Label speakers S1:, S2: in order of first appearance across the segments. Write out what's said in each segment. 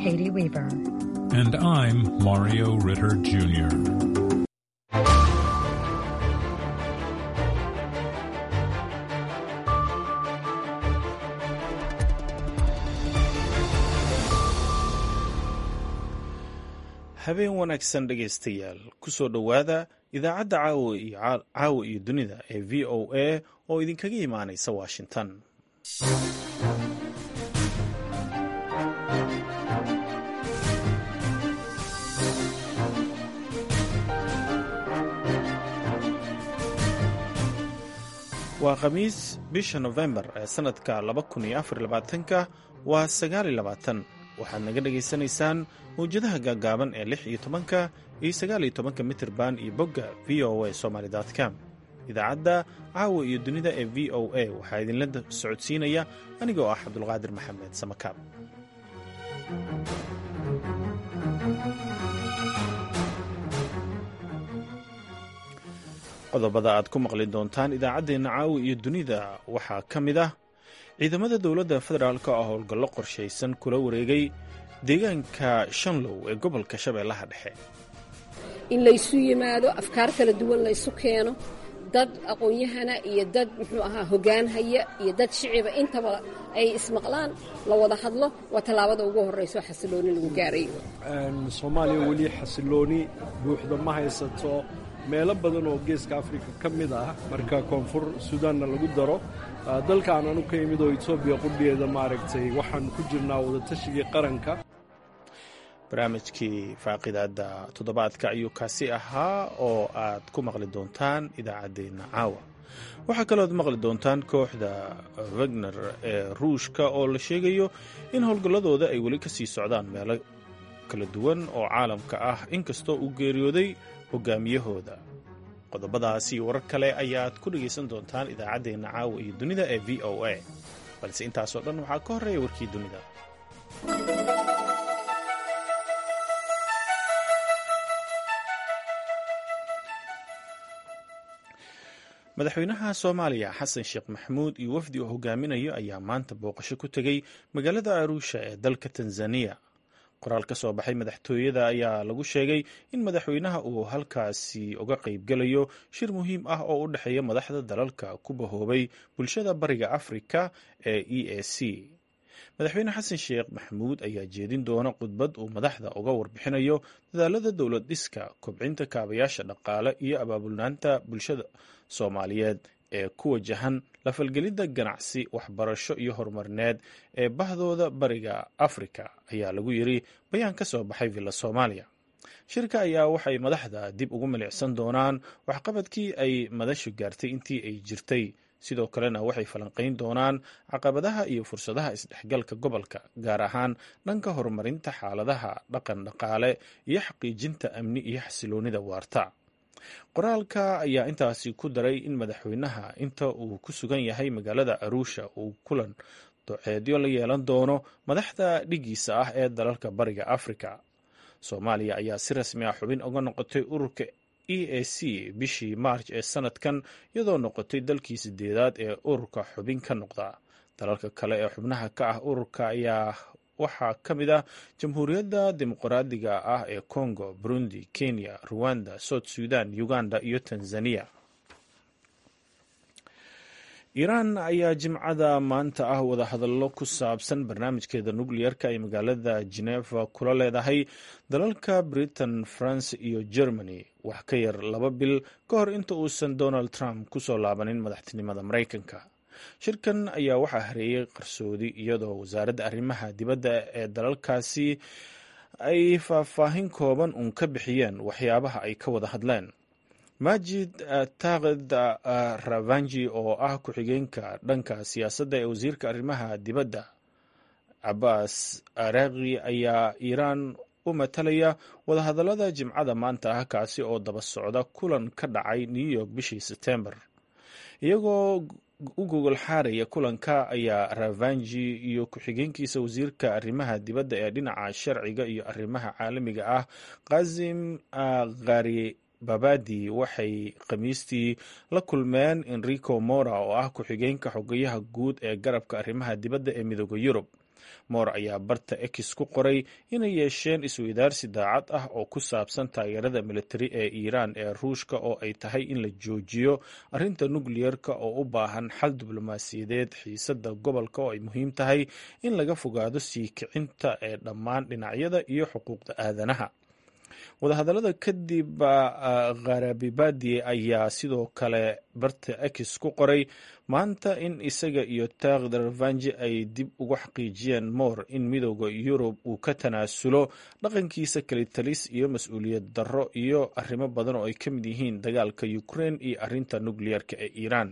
S1: Katie Weaver.
S2: And I'm Mario Ritter Jr.
S3: habeen wanaagsan dhegaystayaal kusoo dhowaada idaacadda caawa iyo caawa iyo dunida ee v o a oo idinkaga imaanaysa washington waa khamiis bisha nofembar ee sannadka ka waa waxaad naga dhagaysanaysaan mawjadaha gaagaaban ee lix iyo tobanka iyo sagaal iyo tobanka mitirban iyo bogga v o a somaly com idaacadda caawa iyo dunida ee v o a waxaa idinla socodsiinaya anigoo ah cabdulqaadir maxamed samakaab qodobada aad ku maqli doontaan idaacaddeenna caawa iyo dunida waxaa ka mid ah ciidamada dowladda federaalk oo howlgallo qorshaysan kula wareegay deegaanka shanlow ee gobolka shabeellaha dhexe
S4: in laysu yimaado afkaar kala duwan laysu keeno dad aqoon-yahana iyo dad muxuu ahaa hoggaan haya iyo dad shiciba intaba ay ismaqlaan la wada hadlo waa tallaabada ugu horrayso xasilooni lagu gaarayo
S5: soomaaliya weli xasilooni buuxda ma haysato meelo badan oo geeska afrika ka mid ah marka koonfur suudaanna lagu daro dalkaan anu ka imid oo etoobiya qudhigeeda maaragtay waxaan ku jirnaa wadatashigai qaranka
S3: barnaamijkii faaqidaadda toddobaadka ayuu kaasi ahaa oo aad ku maqli doontaan idaacaddeenna caawa waxaa kalooad maqli doontaan kooxda wagner ee ruushka oo la sheegayo in howlgalladooda ay weli ka sii socdaan meelo kala duwan oo caalamka ah inkastoo uu geeriyooday hogaamiyahooda qodobadaas iyo warar kale ayaad ku dhegaysan doontaan idaacaddeenna caawa iyo dunida ee v o a balse intaasoo dhan waxaa ka horreeya warkii dunida madaxweynaha soomaaliya xasan sheekh maxamuud iyo wafdi uu hogaaminayo ayaa maanta booqasho ku tegey magaalada aruusha ee dalka tanzaniya qoraal ka soo baxay madaxtooyada ayaa lagu sheegay in madaxweynaha uu halkaasi uga qaybgelayo shir muhiim ah oo u dhexeeya madaxda dalalka ku bahoobay bulshada bariga afrika ee e a c madaxweyne xasan sheekh maxamuud ayaa jeedin doona khudbad uu madaxda uga warbixinayo dadaalada dowlad dhiska kobcinta kaabayaasha dhaqaale iyo abaabulnaanta bulshada soomaaliyeed ee ku wajahan lafalgelidda ganacsi waxbarasho iyo horumarineed ee bahdooda bariga afrika ayaa lagu yiri bayaan ka soo baxay villa soomaaliya shirka ayaa waxay madaxda dib ugu milicsan doonaan waxqabadkii ay madashu gaartay intii ay jirtay sidoo kalena waxay falanqayn doonaan caqabadaha iyo fursadaha isdhexgalka gobolka gaar ahaan dhanka horumarinta xaaladaha dhaqan dhaqaale iyo xaqiijinta amni iyo xasiloonida waarta qoraalka ayaa intaasi ku daray in madaxweynaha inta uu ku sugan yahay magaalada aruusha uu kulan doceedyo la yeelan doono madaxda dhigiisa ah ee dalalka bariga afrika soomaaliya ayaa si rasmi ah xubin uga noqotay ururka e a c bishii maarj ee sanadkan iyadoo noqotay dalkii sideedaad ee ururka xubin ka noqda dalalka kale ee xubnaha ka ah ururka ayaa waxaa ka mid ah jamhuuriyadda dimuqraadiga ah ee congo burundi kenya ruwanda south sudan uganda iyo tanzania iiraan ayaa jimcada maanta ah wadahadallo ku saabsan barnaamijkeeda nukliyarka ay magaalada geneva kula leedahay dalalka britain france iyo germany wax ka yar laba bil ka hor inta uusan donald trump kusoo laabanin madaxtinimada maraykanka shirkan ayaa waxaa hareeyey qarsoodi iyadoo wasaaradda arrimaha dibadda ee dalalkaasi ay faahfaahin kooban uun ka bixiyeen waxyaabaha ay ka wada hadleen majid taakid ravanji oo ah ku-xigeenka dhanka siyaasadda ee wasiirka arrimaha dibadda cabaas araaqi ayaa iiraan u matalaya wadahadallada jimcada maanta ah kaasi oo daba socda kulan ka dhacay new york bishii sebtembar iyagoo u gogol xaaraya kulanka ayaa ravanji iyo ku-xigeenkiisa wasiirka arrimaha dibadda ee dhinaca sharciga iyo arrimaha caalamiga ah kazim khari babadi waxay khamiistii la kulmeen enrico mora oo ah ku-xigeenka xogayaha guud ee garabka arrimaha dibadda ee midooda yurub moor ayaa barta ex ku qoray inay yeesheen isweydaarsi daacad ah oo ku saabsan taageerada militari ee iiraan ee ruushka oo ay tahay in la joojiyo arrinta nukliyerka oo u baahan xal diblomaasiyadeed xiisada gobolka oo ay muhiim tahay in laga fogaado sii kicinta ee dhammaan dhinacyada iyo xuquuqda aadanaha wadahadallada kadib kharabibadi ayaa sidoo kale barta ex ku qoray maanta in isaga iyo takhdarvanji ay dib ugu xaqiijiyeen moor in midooda yurub uu ka tanaasulo dhaqankiisa kalitalis iyo mas-uuliyad darro iyo arrimo badan oo ay ka mid yihiin dagaalka ukraine iyo arrinta nukliyerka ee iiraan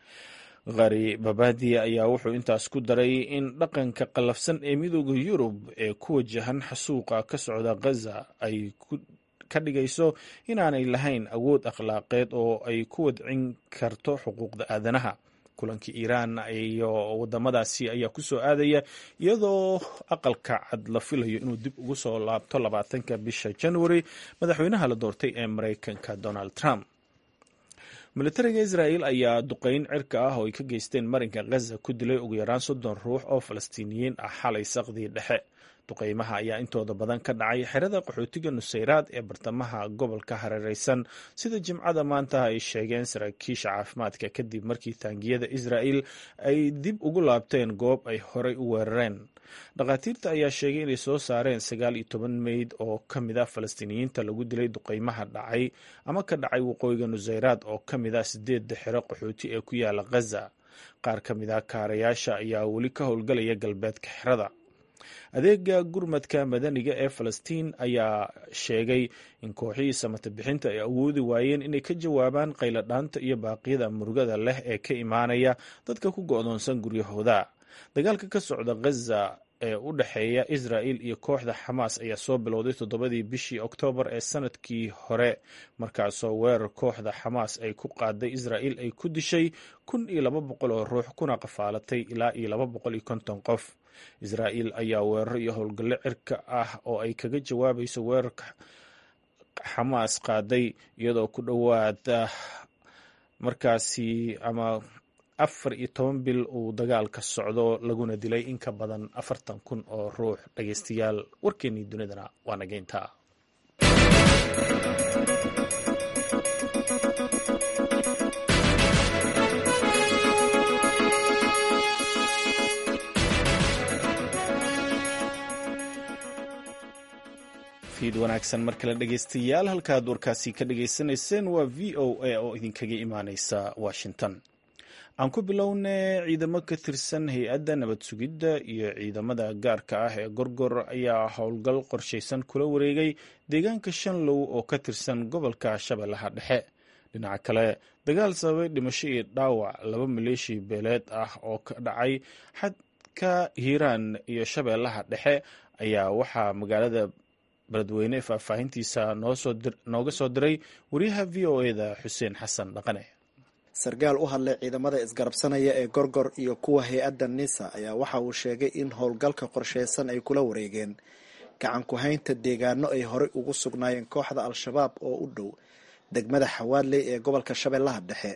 S3: khari babadi ayaa wuxuu intaas ku daray in dhaqanka qallafsan ee midooda yurub ee ku wajahan xasuuqa ka socda ghaza ay ka dhigayso inaanay lahayn awood akhlaaqeed oo ay ku wadcin karto xuquuqda aadanaha kulankii iiraan iyo wadamadaasi ayaa ku soo aadaya iyadoo aqalka cad la filayo inuu dib ugu soo laabto labaatanka bisha january madaxweynaha la doortay ee mareykanka donald trump militariga israel ayaa duqeyn cirka ah oo ay ka geysteen marinka ghaza ku dilay ugu yaraan soddon ruux oo falastiiniyiin ah xalay saqdii dhexe duqeymaha ayaa intooda badan ka dhacay xerada qaxootiga nusayraad ee bartamaha gobolka hareereysan sida jimcada maanta ay sheegeen saraakiisha caafimaadka kadib markii taangiyada israel ay dib ugu laabteen goob ay horey u weerareen dhakhaatiirta ayaa sheegay inay soo saareen sagaal iyo toban meyd oo ka mid ah falastiiniyiinta lagu dilay duqeymaha dhacay ama ka dhacay waqooyiga nusayraad oo ka mid ah sideedda xero qaxooti ee ku yaala ghaza qaar ka mid ah kaarayaasha ayaa weli ka howlgalaya galbeedka xerada adeega gurmadka madaniga ee falastiin ayaa sheegay in kooxihii samata bixinta ay awoodi waayeen inay ka jawaabaan qayladhaanta iyo baaqyada murugada leh ee ka imaanaya dadka ku go-doonsan guryahooda dagaalka ka socda ghaza ee u dhexeeya israel iyo kooxda xamaas ayaa soo bilowday toddobadii bishii oktoobar ee sanadkii hore markaasoo weerar kooxda xamaas ay ku qaaday israel ay ku dishay kun iyo laba boqol oo ruux kuna qafaalatay ilaa iyo laba boqol iyo konton qof israel ayaa weeraro iyo howlgallo cirka ah oo ay kaga jawaabayso weerarka xamaas qaaday iyadoo ku dhowaada markaasi ama afar iyo toban bil uu dagaalka socdo laguna dilay in ka badan afartan kun oo ruux dhageystayaal warkeennii dunidana waa nageynta fiid wanaagsan mar kale dhegeystayaal halkaad warkaasi ka dhageysanayseen waa v o a oo idinkaga imaaneysa washington aan ku bilowne ciidamo ka tirsan hay-adda nabad sugidda iyo ciidamada gaarka ah ee gorgor ayaa howlgal qorshaysan kula wareegay deegaanka shanlow oo ka tirsan gobolka shabeellaha dhexe dhinaca kale dagaal sababay dhimasho iyo dhaawac laba maleeshi beeleed ah oo ka dhacay xadka hiiraan iyo shabeellaha dhexe ayaa waxaa magaalada beledweyne faahfaahintiisa nooga soo diray wariyaha v o eda xuseen xasan dhaqane
S1: sarkaal u hadlay ciidamada isgarabsanaya ee gorgor iyo kuwa hay-adda nisa ayaa waxa uu sheegay in howlgalka qorsheysan ay kula wareegeen gacan ku-haynta deegaano ay horey ugu sugnaayeen kooxda al-shabaab oo u dhow degmada xawaadley ee gobolka shabeellaha dhexe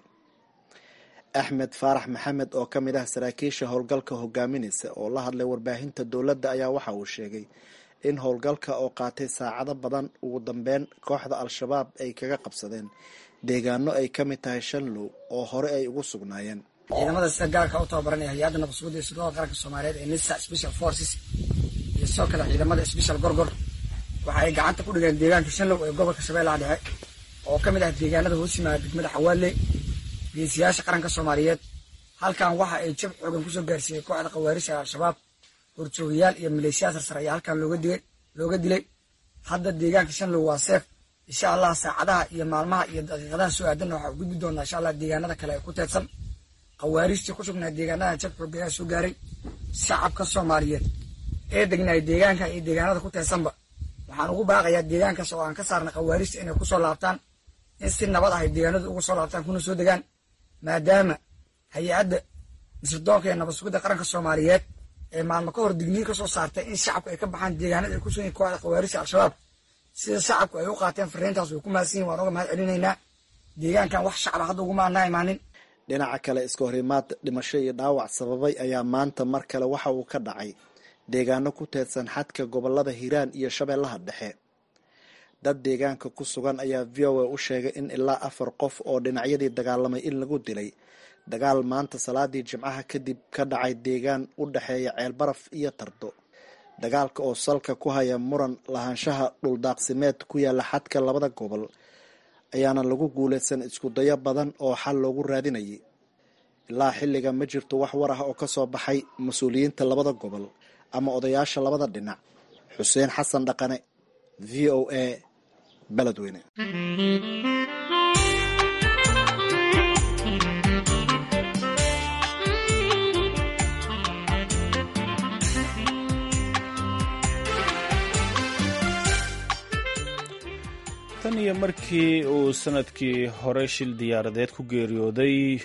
S1: axmed faarax maxamed oo ka mid ah saraakiisha howlgalka hogaaminaysa oo la hadlay warbaahinta dowladda ayaa waxa uu sheegay in howlgalka oo qaatay saacado badan ugu dambeyn kooxda al-shabaab ay kaga qabsadeen deegaano ay ka mid tahay shanlow oo hore ay ugu sugnaayeen
S6: ciidamada sida gaarka u tababaranaya hay-adda nabadsuguda iyo sirdoonka qaranka soomaaliyeed ee nisa special forces iyo sidoo kale ciidamada special gorgor waxa ay gacanta ku dhigeen deegaanka shanlow ee gobolka shabeellaha dhexe oo ka mid ah deegaanada hoos yimaada degmada xawaadley geesiyaasha qaranka soomaaliyeed halkan waxa ay jab xoogan kusoo gaarsiiyey kooxda khawaarisha al-shabaab horjoogayaal iyo maleeshiyaad sarsar ayaa halkan looga digay looga dilay hadda deegaanka shanlow waa seef insha allah saacadaha iyo maalmaha iyo daqiiqadaha soo aadanna waxaa u gudbi doonaa insha allah deegaanada kale ee ku teedsan khawaarijtii ku sugnaa deegaanada jab xoogayaa soo gaaray shacabka soomaaliyeed ee degnaay deegaanka iyo deegaanada ku teedsanba waxaan ugu baaqayaa deegaankaas oo aan ka saarnay khawaarijta inay kusoo laabtaan in si nabad ah ay deegaanadu uga soo laabtaan kuna soo degaan maadaama hay-adda misirdoonka ee nabad sugidda qaranka soomaaliyeed ee maalmo ka hor digniin ka soo saartay in shacabku ay ka baxaan deegaanada ay ku sugan yihin kooxda khawaarijta al-shabaab sida shacabku ay u qaateen fariintaas way ku mahadsan yihin waan uga mahad celinaynaa deegaankan wax shacaba hadda uguma anaa imaanin
S1: dhinaca kale iska horimaad dhimasho iyo dhaawac sababay ayaa maanta mar kale waxa uu ka dhacay deegaano ku teedsan xadka gobolada hiiraan iyo shabeellaha dhexe dad deegaanka ku sugan ayaa v o a u sheegay in ilaa afar qof oo dhinacyadii dagaalamay in lagu dilay dagaal maanta salaadii jimcaha kadib ka dhacay deegaan u dhexeeya ceelbaraf iyo tardo dagaalka oo salka ku haya muran lahaanshaha dhuldaaqsimeed ku yaala xadka labada gobol ayaana lagu guulaysan iskudayo badan oo xal loogu raadinayay ilaa xilliga ma jirto wax war ah oo ka soo baxay mas-uuliyiinta labada gobol ama odayaasha labada dhinac xuseen xasan dhaqane v o a beledweyne
S3: tan iyo markii uu sanadkii hore shil diyaaradeed ku geeriyooday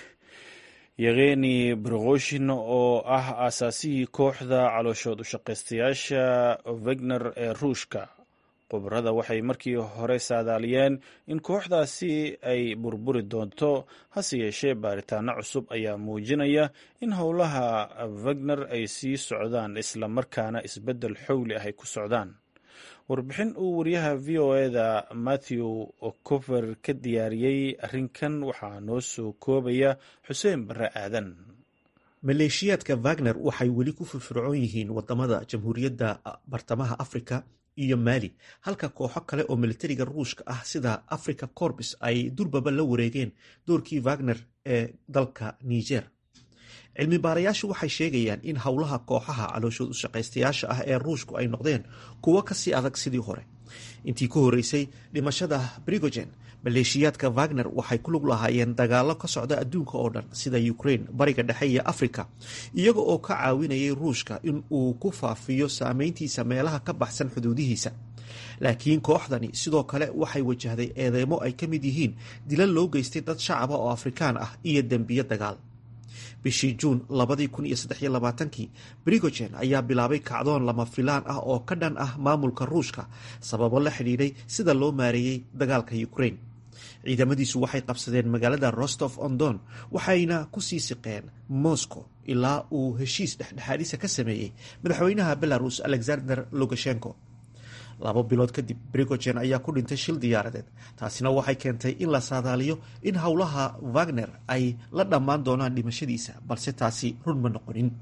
S3: yeveni brogoshin oo ah aasaasihii kooxda calooshood ushaqaystayaasha wegner ee ruushka khubarada waxay markii hore saadaaliyeen in kooxdaasi ay burburi doonto hase yeeshee baaritaano cusub ayaa muujinaya in howlaha wegner ay sii socdaan isla markaana isbeddel xowli ah ay ku socdaan warbixin uu wariyaha v o eda matthew cover ka diyaariyey arrinkan waxaa noo soo koobaya xuseen barre aadan
S7: maleeshiyaadka wagner waxay weli ku firfircoon yihiin wadamada jamhuuriyadda bartamaha afrika iyo maali halka kooxo kale oo militariga ruushka ah sida africa corbis ay durbaba la wareegeen doorkii wagner ee dalka niger cilmi baarayaashu waxay sheegayaan in howlaha kooxaha calooshood ushaqaystayaasha ah ee ruushku ay noqdeen kuwo kasii adag sidii hore intii ku horeysay dhimashada brigogen maleeshiyaadka wagner waxay ku lug lahaayeen dagaalo ka socda adduunka oo dhan sida ukraine bariga dhexe iyo africa iyaga oo ka caawinayay ruushka in uu ku faafiyo saameyntiisa meelaha ka baxsan xuduudihiisa laakiin kooxdani sidoo kale waxay wajahday eedeymo ay ka mid yihiin dilal loo geystay dad shacaba oo afrikaan ah iyo dembiyo dagaal bishii juun labadii kun iyo saddex iyo labaatankii brigogen ayaa bilaabay kacdoon lama filaan ah oo ka dhan ah maamulka ruushka sababo la xidhiidhay sida loo maareeyey dagaalka ukraine ciidamadiisu waxay qabsadeen magaalada rostof on don waxayna kusii siqeen moscow ilaa uu heshiis dhexdhexaadisa ka sameeyey madaxweynaha belarus alexander lukashenko labo bilood kadib brigogen ayaa ku dhintay shil diyaaradeed taasina waxay keentay in la saadaaliyo in howlaha wagner ay la dhammaan doonaan dhimashadiisa balse taasi run ma noqonin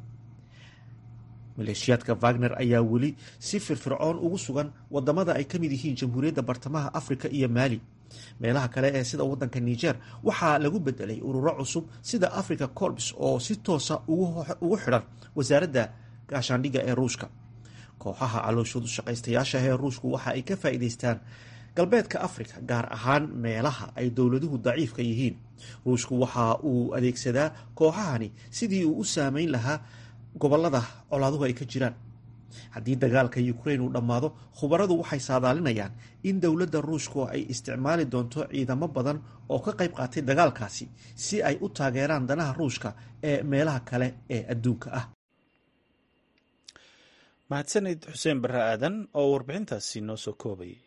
S7: maleeshiyaadka wagner ayaa weli si firfircoon ugu sugan wadamada ay ka mid yihiin jamhuuriyadda bartamaha afrika iyo maali meelaha kale ee sida wadanka niger waxaa lagu bedelay ururo cusub sida africa corps oo si toosa ugu xidhan wasaaradda gaashaandhigga ee ruushka kooxaha calooshoodu shaqaystayaasha ee ruushku waxa ay ka faa'iidaystaan galbeedka afrika gaar ahaan meelaha ay dowladuhu daciifka yihiin ruushku waxa uu adeegsadaa kooxahani sidii uu u saameyn lahaa gobolada colaaduhu ay ka jiraan haddii dagaalka ukraine uu dhammaado khubaradu waxay saadaalinayaan in dowladda ruushku ay isticmaali doonto ciidamo badan oo ka qayb qaatay dagaalkaasi si ay u taageeraan danaha ruushka ee meelaha kale ee adduunka ah
S3: mahadsanid xuseen barre aadan oo warbixintaasi noo soo koobayay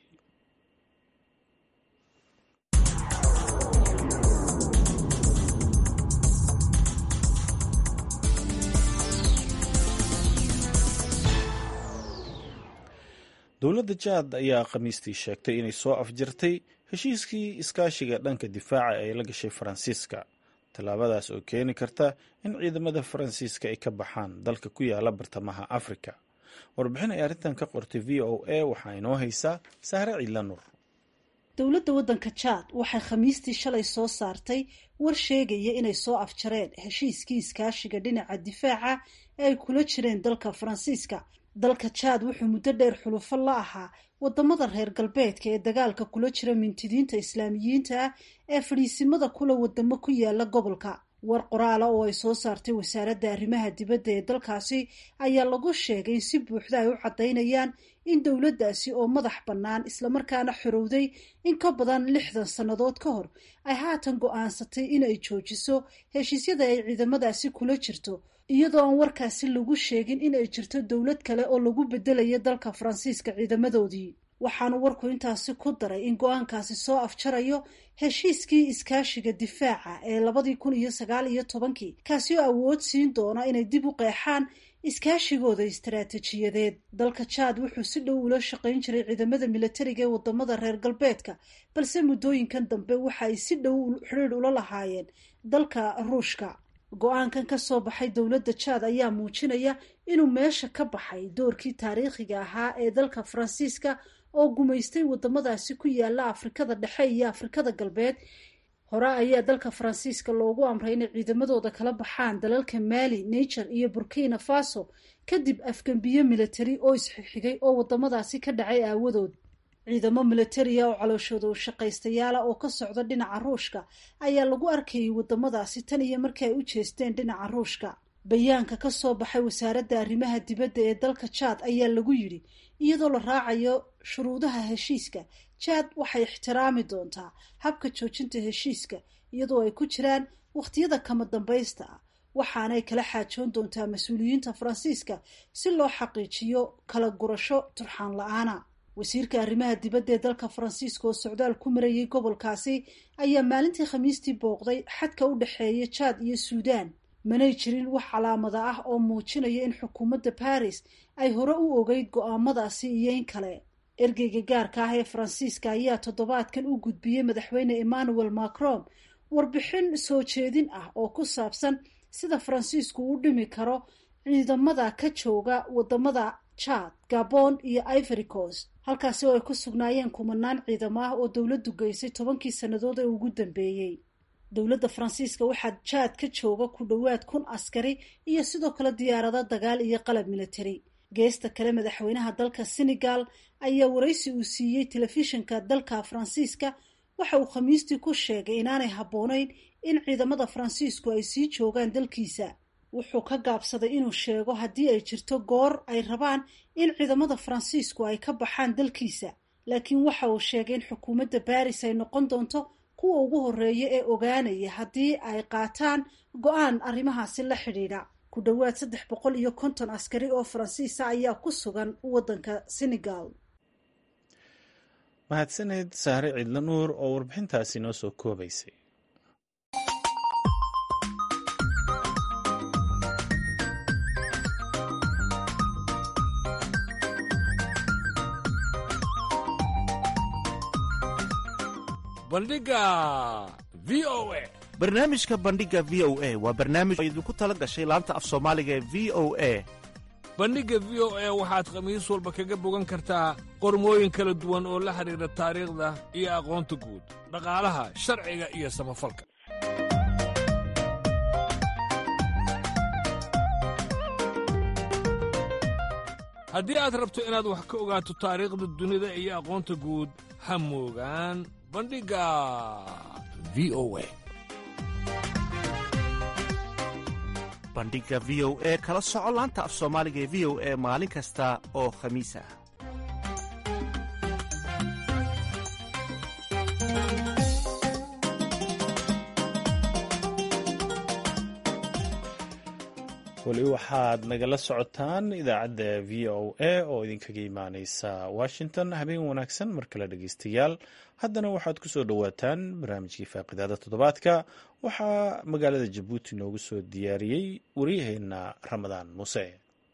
S3: dowladda jaad ayaa khamiistii sheegtay inay soo afjartay heshiiskii iskaashiga dhanka difaaca ee la gashay faransiiska tallaabadaas oo keeni karta in ciidamada faransiiska ay ka baxaan dalka ku yaala bartamaha afrika warbixin ay arrintan ka qortay v o a waxaa inoo haysaa sahre ciidla nur
S8: dowladda waddanka jaad waxay khamiistii shalay soo saartay war sheegaya inay soo afjareen heshiiskii iskaashiga dhinaca difaaca ee ay kula jireen dalka faransiiska dalka jaad wuxuu muddo dheer xulufo la ahaa wadamada reer galbeedka ee dagaalka kula jira mintidiinta islaamiyiinta ah ee fadhiisimada kula wadamo ku yaala gobolka war qoraala oo ay soo saartay wasaaradda arrimaha dibadda ee dalkaasi ayaa lagu sheegay in si buuxda ay u caddaynayaan in dowladdaasi oo madax bannaan islamarkaana xorowday in ka badan lixdan sannadood ka hor ay haatan go-aansatay inay joojiso heshiisyada ay ciidamadaasi kula jirto iyadoo aan warkaasi lagu sheegin in ay jirto dowlad kale oo lagu bedelayo dalka faransiiska ciidamadoodii waxaanu warku intaasi ku daray in go-aankaasi soo afjarayo heshiiskii iskaashiga difaaca ee labadii kun iyo sagaal iyo tobankii kaasi oo awood siin doona inay dib u qeexaan iskaashigooda istaraatiijiyadeed dalka jaad wuxuu si dhow ula shaqayn jiray ciidamada milatariga ee wadamada reer galbeedka balse muddooyinkan dambe waxa ay si dhow xidhiidh ula lahaayeen dalka ruushka go-aankan ka soo baxay dowladda jaad ayaa muujinaya inuu meesha ka baxay doorkii taariikhiga ahaa ee dalka faransiiska oo gumaystay wadamadaasi ku yaala afrikada dhexe iyo afrikada galbeed hore ayaa dalka faransiiska loogu amray inay ciidamadooda kala baxaan dalalka maali niger iyo burkina faso kadib afgembiyo militari oo isxigxigay oo wadamadaasi ka dhacay aawadood ciidamo militariya oo calooshooda u shaqaystayaala oo ka socda dhinaca ruushka ayaa lagu arkayay wadamadaasi tan iyo markii ay u jeesteen dhinaca ruushka bayaanka ka soo baxay wasaaradda arrimaha dibadda ee dalka jaad ayaa lagu yidhi iyadoo la raacayo shuruudaha heshiiska jaad waxay ixtiraami doontaa habka joojinta heshiiska iyadoo ay ku jiraan wakhtiyada kama dambaysta ah waxaanay kala xaajoon doontaa mas-uuliyiinta faransiiska si loo xaqiijiyo kala gurasho turxaan la-aana wasiirka arrimaha dibadda ee dalka faransiiska oo socdaal ku marayay gobolkaasi ayaa maalintii khamiistii booqday xadka u dhexeeya jaad iyo suudaan manay jirin wax calaamada ah oo muujinaya in xukuumadda baris ay hore u ogeyd go-aamadaasi iyo in kale ergeyga gaarka ah ee faransiiska ayaa toddobaadkan u gudbiyey madaxweyne emmanuel macron warbixin soo jeedin ah oo ku saabsan sida faransiisku u dhimi karo ciidamada ka jooga wadamada jaad gabon iyo ivory coast halkaasi oo ay ku sugnaayeen kumanaan ciidamo ah oo dowladdu geysay tobankii sannadood ee ugu dambeeyey dowladda faransiiska waxaa jaad ka jooga ku dhowaad kun askari iyo sidoo kale diyaarado dagaal iyo qalab militari geesta kale madaxweynaha dalka senegal ayaa waraysi uu siiyey telefishinka dalka faransiiska waxa uu khamiistii ku sheegay inaanay habboonayn in ciidamada faransiisku ay sii joogaan dalkiisa wuxuu ka gaabsaday inuu sheego haddii ay jirto goor ay rabaan in ciidamada faransiisku ay ka baxaan dalkiisa laakiin waxa uu sheegay in xukuumadda baris ay noqon doonto kuwa ugu horeeya ee ogaanaya haddii ay qaataan go-aan arrimahaasi la xidhiidha ku dhowaad saddex boqol iyo konton askari oo faransiisa ayaa ku sugan waddanka senegal
S3: mahadsaneed saare ciidla nuur oo warbixintaasi noo soo koobaysay
S9: bandhiga v o a
S10: barnaamijka bandhiga v o a waa barnaamij oo idinku tala gashay laanta af soomaaliga ee v o a
S9: bandhigga v o a waxaad khamiis walba kaga bogan kartaa qormooyin kala duwan oo la xidhiidha taariikhda iyo aqoonta guud dhaqaalaha sharciga iyo samafalka haddii aad rabto inaad wax ka ogaato taariikhda dunida iyo aqoonta guud ha moogaan bandhigga v o a
S10: bandhiga v o e kala soco laanta af soomaaliga ee v o e maalin kasta oo khamiis ah
S3: weli waxaad nagala socotaan idaacadda v o a oo idinkaga imaaneysa washington habeen wanaagsan mar kale dhegeystayaal haddana waxaad ku soo dhowaataan barnaamijkii faaqidaada toddobaadka waxaa magaalada jabuuti noogu soo diyaariyey waryaheena ramadaan muuse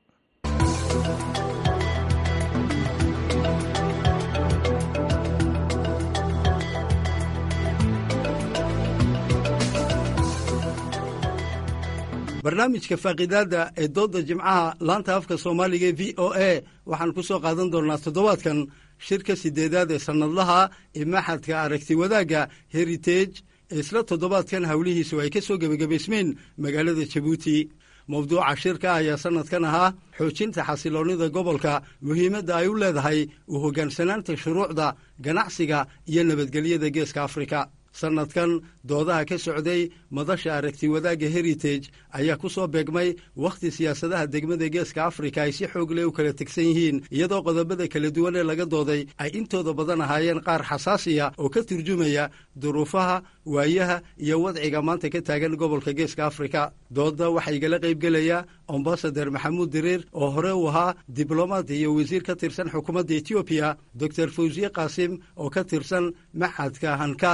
S11: barnaamijka faaqidaadda ee doodda jimcaha laanta afka soomaaliga ee v o a waxaan ku soo qaadan doonnaa toddobaadkan shirka siddeedaad ee sannadlaha ee maxadka aragti wadaagga heritage ee isla toddobaadkan howlihiisu ay ka soo gebagabaysmeen magaalada jabuuti mawduuca shirka ayaa sannadkan ahaa xoojinta xasiloonnida gobolka muhiimadda ay u leedahay u hoggaansanaanta shuruucda ganacsiga iyo nabadgelyada geeska afrika sannadkan doodaha ka socday madasha aragti wadaagga heritage ayaa ku soo beegmay wakhti siyaasadaha degmada geeska afrika ay si xoog leh u kala tegsan yihiin iyadoo qodobada kala duwan ee laga dooday ay intooda badan ahaayeen qaar xasaasiya oo ka turjumaya duruufaha waayaha iyo wadciga maanta ka taagan gobolka geeska afrika doodda waxaa igala qaybgelaya ambasader maxamuud diriir oo hore uu ahaa diblomaad iyo wasiir ka tirsan xukuumadda etoobiya doctor fawsiye qaasim oo ka tirsan maxadka hankaal ee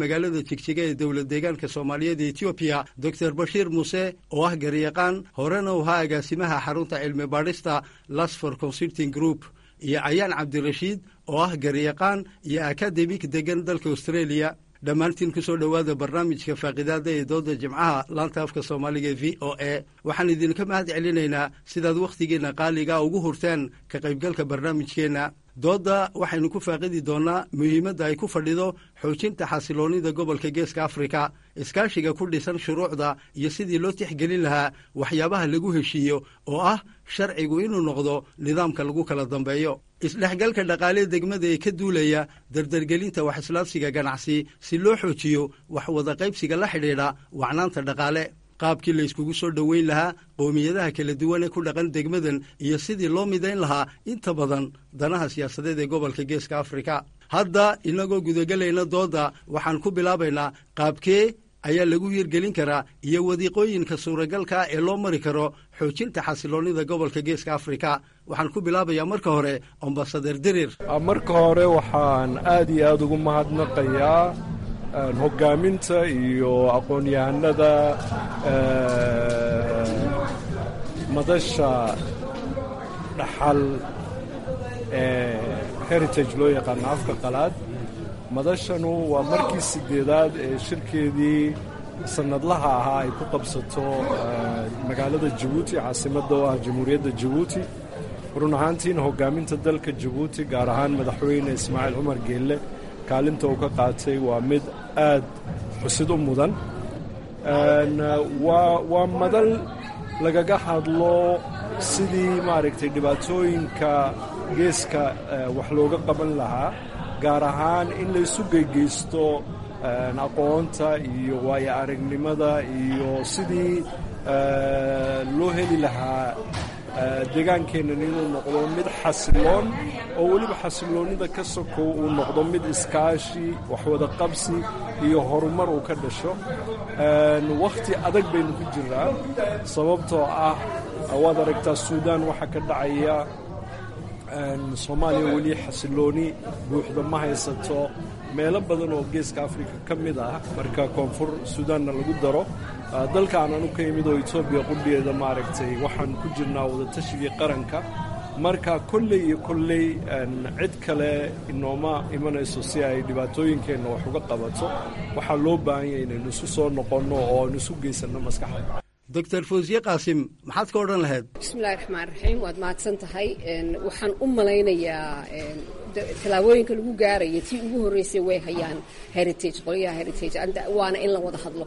S11: magaalada jigjiga ee dowlad deegaanka soomaaliyeed ee etoobiya doctor bashiir muuse oo ah garyaqaan horena u ahaa agaasimaha xarunta cilmi baadhista lasfor consulting group iyo cayaan cabdirashiid oo ah garyaqaan iyo akademik degan dalka australia dhammaantiin ku soo dhowaada barnaamijka faaqidaada ee dooda jimcaha laanta afka soomaaliga v o a waxaan idinka mahad celinaynaa sidaad wakhtigiinna qaaliga ugu hurteen ka qaybgalka barnaamijkeenna doodda waxaynu ku faaqidi doonnaa muhiimadda ay ku fadhido xoojinta xasiloonnida gobolka geeska afrika iskaashiga ku dhisan shuruucda iyo sidii loo tixgelin lahaa waxyaabaha lagu heshiiyo oo ah sharcigu inuu noqdo nidaamka lagu kala dambeeyo isdhexgalka dhaqaalee degmada ee ka duulaya dardargelinta wax islaabsiga ganacsi si loo xoojiyo wax wada qaybsiga la xidhiidha wacnaanta dhaqaale qaabkii layskugu soo dhoweyn lahaa qowmiyadaha kala duwan ee ku dhaqan degmadan iyo sidii loo midayn lahaa inta badan danaha siyaasadeed ee gobolka geeska afrika hadda inagoo gudagelayna doodda waxaan ku bilaabaynaa qaabkee ayaa lagu hirgelin karaa iyo wadiiqooyinka suuragalka ee loo mari karo xoojinta xasiloonnida gobolka geeska afrika waxaan ku bilaabayaa marka hore ambasader dirir
S5: marka hore waxaan aad iyo aad ugu mahadnaqayaa hoggaaminta iyo aqoon-yahanada madasha dhaxal ee heritage loo yaqaano afka qalaad madashanu waa markii sideedaad ee shirkeedii sannadlaha ahaa ay ku qabsato magaalada jabuuti caasimadda oo ah jamhuuriyadda jabuuti run ahaantiina hoggaaminta dalka jabuuti gaar ahaan madaxweyne ismaaciil cumar geelle kaalinta uu ka qaatay waa mid aad xusid u mudan waa madal lagaga hadlo sidii maaragtay dhibaatooyinka geeska wax looga qaban lahaa gaar ahaan in laysu geygeysto aqoonta iyo waayo aragnimada iyo sidii loo heli lahaa deegaankeennan inuu noqdo mid xasiloon oo weliba xasiloonnida ka sokow uu noqdo mid iskaashi waxwada qabsi iyo horumar uu ka dhasho wakhti adag baynu ku jiraa sababtoo ah waad aragtaa suudaan waxaa ka dhacaya soomaaliya weli xasilooni buuxda ma haysato meelo badan oo geeska afrika ka mid ah marka koonfur suudaanna lagu daro dalka aan anu ka imid oo etoobiya qudhigeeda maaragtay waxaan ku jirnaa wadatashigai qaranka marka kolley iyo kolley cid kale inooma imanayso si ay dhibaatooyinkeenna wax uga qabato waxaa loo baahan yahay inaynu isu soo noqonno oo aynu isu geysanno maskaxda
S11: doctor fawsiye qaasim maxaad ka odhan lahayd
S4: bismillahi raxmaan raxiim waad mahadsan tahay waxaan u malaynayaa tallaabooyinka lagu gaaraya tii ugu horreysay way hayaan heritage qolyaha heritage waana in la wada hadlo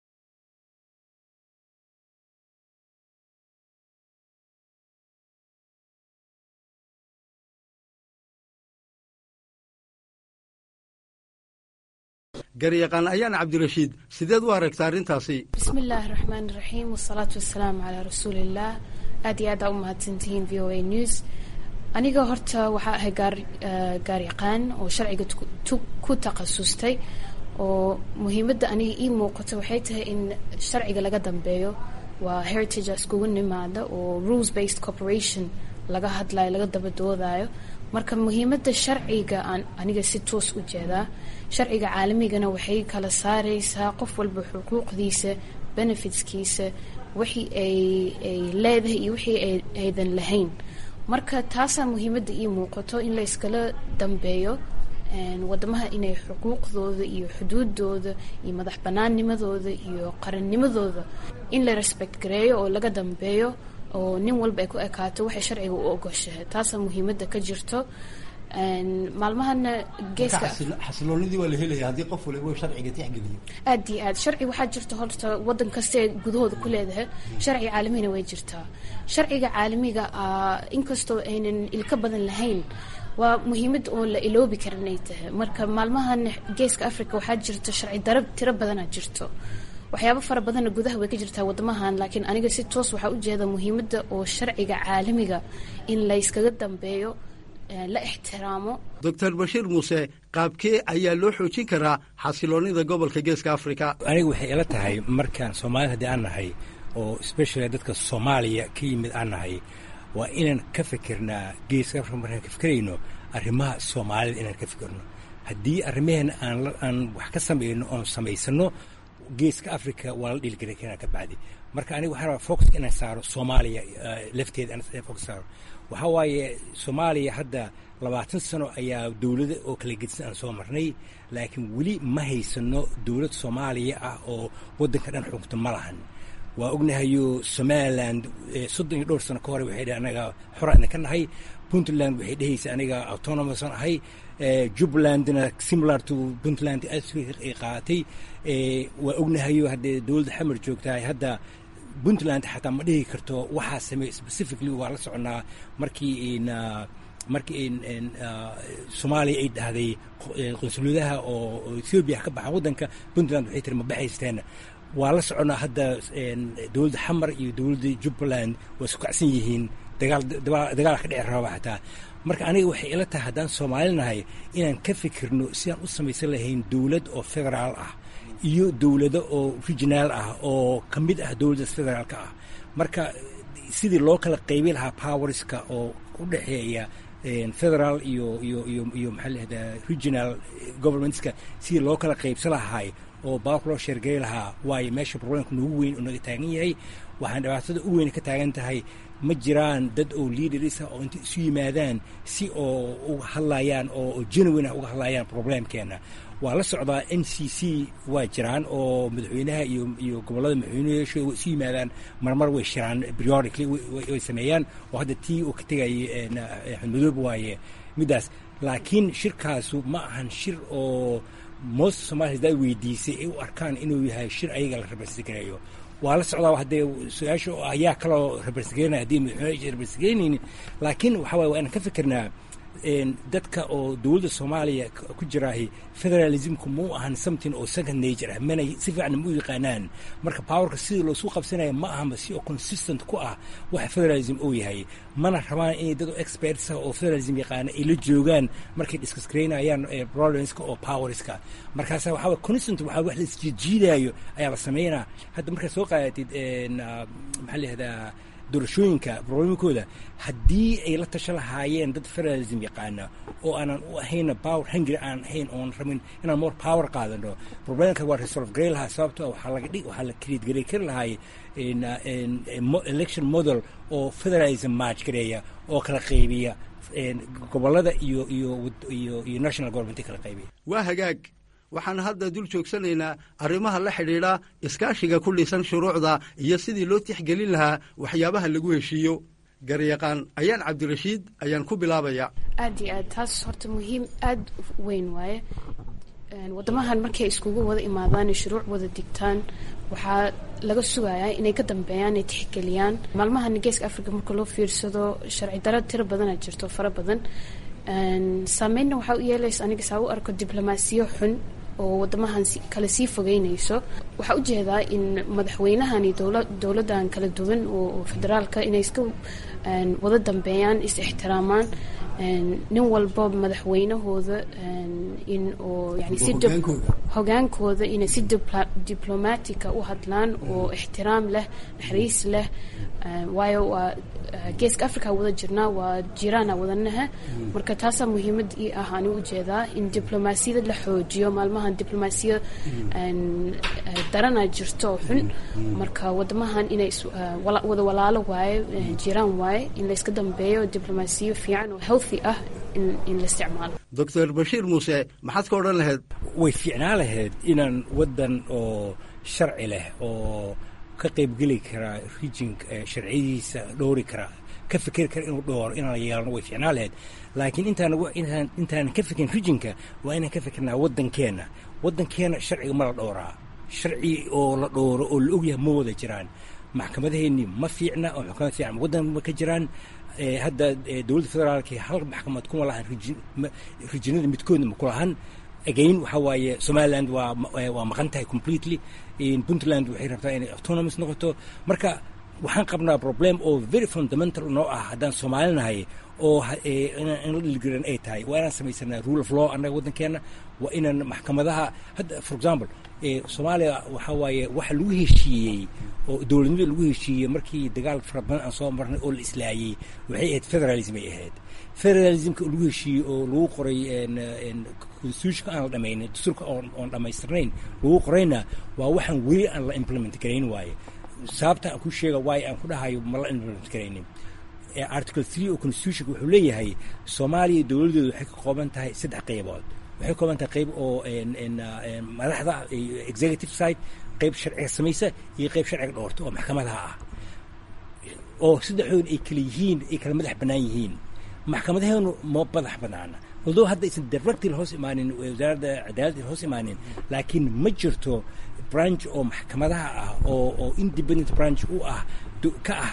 S11: garyaqaan ayaan cabdirashiid sideed u aragta arrintaasi
S12: bismi illaahi raxmaan raxiim wasalaatu wasalaamu calaa rasuuliillaah aad iyo aada u mahadsantihiin v o a news aniga horta waxaa ahay gaaryaqaan oo sharciga ku takhasustay oo muhiimadda aniga ii muuqato waxay tahay in sharciga laga dambeeyo waa heritage iskugu nimaada oo rules based corporation laga hadlayo laga daba doodayo marka muhiimadda sharciga aan aniga si toos u jeedaa sharciga caalamigana waxay kala saareysaa qof walba xuquuqdiisa benefitskiisa wixii ay ay leedahay iyo wixii aydan lahayn marka taasaa muhiimadda ii muuqato in la yskala dambeeyo wadamaha inay xuquuqdooda iyo xuduudooda iyo madax banaannimadooda iyo qarannimadooda in la respect gareeyo oo laga dambeeyo oo nin walba ay ku ekaato waxay sharciga u ogoshahay taasaa muhiimadda ka jirto maalmahana geeska
S11: xasiloonidii waa la helaya haddii qof waliba sharciga tixgeliyo
S12: aad iyo aad sharci waxaa jirta horta wadan kasta ee gudahooda ku leedahay sharci caalamina way jirtaa sharciga caalamiga ah inkastoo aynan ilka badan lahayn waa muhiimad oo la iloobi karin ay tahay marka maalmahan geeska africa waxaa jirta sharci darab tiro badanaa jirto waxyaabo fara badanna gudaha way ka jirtaa wadamahan laakiin aniga si toos waxaa ujeeda muhiimadda oo sharciga caalamiga in layskaga dambeeyo la ixtiraamo
S11: doctor bashiir muuse qaabkee ayaa loo xoojin karaa xasiloonida gobolka geeska africa
S13: aniga waxay ila tahay markaan soomaalida haddii aan nahay oo especially dadka soomaaliya ka yimid aan nahay waa inaan ka fikirnaa geeska africa markaan ka fikirayno arrimaha soomaalida inaan ka fikirno haddii arrimaheena aan aan wax ka samayno oon samaysano geeska africa waa la dhiilgelin karaa ka bacdi marka aniga waxaan rabaa focuska inaan saaro soomaaliya lafteeda aan focus saaro waxaa waaye soomaaliya hadda labaatan sano ayaa dowlada oo kala gedisan aan soo marnay laakiin weli ma haysano dowlad soomaaliya ah oo waddanka dhan xukunta ma lahan waa ognahayo somaliland soddon iyo dhowr sano ka hore waxay dheh anaga xoraan ka nahay puntland waxay dhehaysa aniga autonomousan ahay jubbalandna similar to puntland ay qaadatay waa ognahayo haddee dowladda xamar joogtahay hadda puntland xataa ma dhihi karto waxaa sameey specifically waa la soconaa markii markii soomaaliya ay dhahday qunsuladaha oo ethoobiya ka baxaan waddanka puntland waxay tiri ma baxaysteen waa la soconaa hadda dowladda xamar iyo dowladda jubbaland waa isku kacsan yihiin dagaal dagaal ka dhici raba xataa marka aniga waxay ila tahay haddaan soomaali nahay inaan ka fikirno sidaan u samaysan lahayn dowlad oo federaal ah iyo dowlado oo regionaal ah oo ka mid ah dowladdaas federaalka ah marka sidii loo kala qaybi lahaa powerska oo u dhexeeya federal iyo iyo iyo iyo maxaa lahahdaa regional governmentska sidii loo kala qaybsan lahaay oo baabka loo sheergeli lahaa waayo meesha problemka noogu weyn oo naga taagan yahay waxaan dhibaatada u weyn ka taagan tahay ma jiraan dad oo leaders ah oo inta isu yimaadaan si oo uga hadlayaan oo genuine ah uga hadlayaan problemkeena waa la socdaa n c c waa jiraan oo madaxweynaha iyo iyo gobollada madaxweynayaasha way isu yimaadaan marmar way shiraan periodically way sameeyaan oo hadda tii uu ka tegayay xudmadoob waaye middaas laakiin shirkaasu ma ahan shir oo most somalia hadaa weydiisay ay u arkaan inuu yahay shir ayaga la rabarsigareeyo waa la socdaa haddee su-aasha ayaa kaloo rabarsigeynaya haddii madaxweyne rabarsigeynaynin laakiin waxa waye waa inaan ka fikirnaa dadka oo dowladda soomaaliya ku jiraahi federalismku mau ahan something oo second nature ah mana si fiican ma u yaqaanaan marka powerka sidii loosu qabsanaya ma ahamba si oo consistent ku ah waxa federalism uu yahay mana rabaan inay dad experts ah oo federalism yaqaana ay la joogaan markay discuss garaynayaan problemska oo powerska markaasa waxaa waye consistent waxaa wax la isjiijiidaayo ayaa la sameynaa hadda markaad soo qaadatid maxaa la yihahdaa doorashooyinka problemkooda haddii ay la tasha lahaayeen dad federalism yaqaana oo aanan u ahayna power hungry aan ahayn oon rabin inaan more power qaadano problemka waa resolve garay lahaa sababto waxaa laga dhig waxaa la create garay kari lahaay election model oo federalism match gareeya oo kala qaybiya gobolada iyo iyo iyo iyo national government kala qaybiya
S11: waa hagaag waxaan hadda dul joogsanaynaa arrimaha la xidhiidha iskaashiga ku dhisan shuruucda iyo sidii loo tixgelin lahaa waxyaabaha lagu heshiiyo garyaqaan ayaan cabdirashiid ayaan ku bilaabaya
S12: aad iyo aad taas horta muhiim aad weyn waaye waddamahan markay iskugu wada imaadaan shuruuc wada digtaan waxaa laga sugayaa inay ka dambeeyaan ay tixgeliyaan maalmahan geeska africa marka loo fiirsado sharci daro tiro badana jirto fara badan saameynna waxaa u yeelaysa aniga saa u arko diblomaasiyo xun oo wadamahan kale sii fogeynayso waxaa ujeedaa in madaxweynahan iyo dowladdan kala duwan oo federaalka inay iska wada dambeeyaan is ixtiraamaan nin walba madaxweynahooda in oo yani si hogaankooda inay si diblomatica u hadlaan oo ixtiraam leh naxariis leh waayo waa geeska africa wada jirnaa waa jiraana wadanaha marka taasaa muhiimad ii ah ani ujeedaa in diblomaasiyada la xoojiyo maalmahan diblomaasiya darana jirto oo xun marka wadamahan inay wada walaalo waaye jiraan waaye in layska dambeeyo diblomaasiyo fiican oo healthy ah in la isticmaalo
S11: doctor bashiir muuse maxaad ka odhan lahayd
S13: way fiicnaa lahayd inaan waddan oo sharci leh oo ka qaybgeli karaa rijinka sharciyadiisa dhowri karaa ka fikeri kara inuu dhooro inaan yeelano way fiicnaa lahayd laakiin intaan intaan intaanan ka fikirin rijinka waa inaan ka fikirnaa waddankeenna waddankeenna sharciga ma la dhowraa sharci oo la dhowro oo la ogyahay ma wada jiraan maxkamadaheennii ma fiicna oo maxkamad fiican waddan ma ka jiraan hadda dowladda federaalka hal maxkamad kuma lahan rijinada midkoodna ma ku lahan again waxaa waaye somaliland waa waa maqan tahay completely puntland waxay rabtaa inay autonomous noqoto marka waxaan qabnaa problem oo very fundamental noo ah haddaan soomaalinahay oo in la dhilgaran ay tahay waa inaan samaysanaa rule of law annaga waddankeenna waa inaan maxkamadaha hadda for example soomaaliya waxaa waaye waxa lagu heshiiyey oo dowladnimada lagu heshiiyey markii dagaal fara badan aan soo marnay oo la islaayey waxay ahayd federalism ay ahayd federalismka lagu heshiiyey oo lagu qoray constitutionka aan la dhamaynin dastuurka oon dhammaystirnayn lagu qorayna waa waxaan weli aan la implement garayn waaye sababta aan ku sheega waayo aan ku dhahayo ma la implement garaynin article three oo constitutionka wuxuu leeyahay soomaaliya dowladdeedu waxay ka kooban tahay saddex qaybood waxay ka kooban tahay qayb oo madaxda executive side qayb sharciga samaysa iyo qayb sharciga dhoorta oo maxkamadaha ah oo saddexdood ay kala yihiin ay kala madax bannaan yihiin maxkamadaheenu ma madax bannaana although hadda aysan directly hoos imaanin wasaaradda cadaaladda hoos imaanin laakiin ma jirto branch oo maxkamadaha ah oo oo independent branch u ah ka ah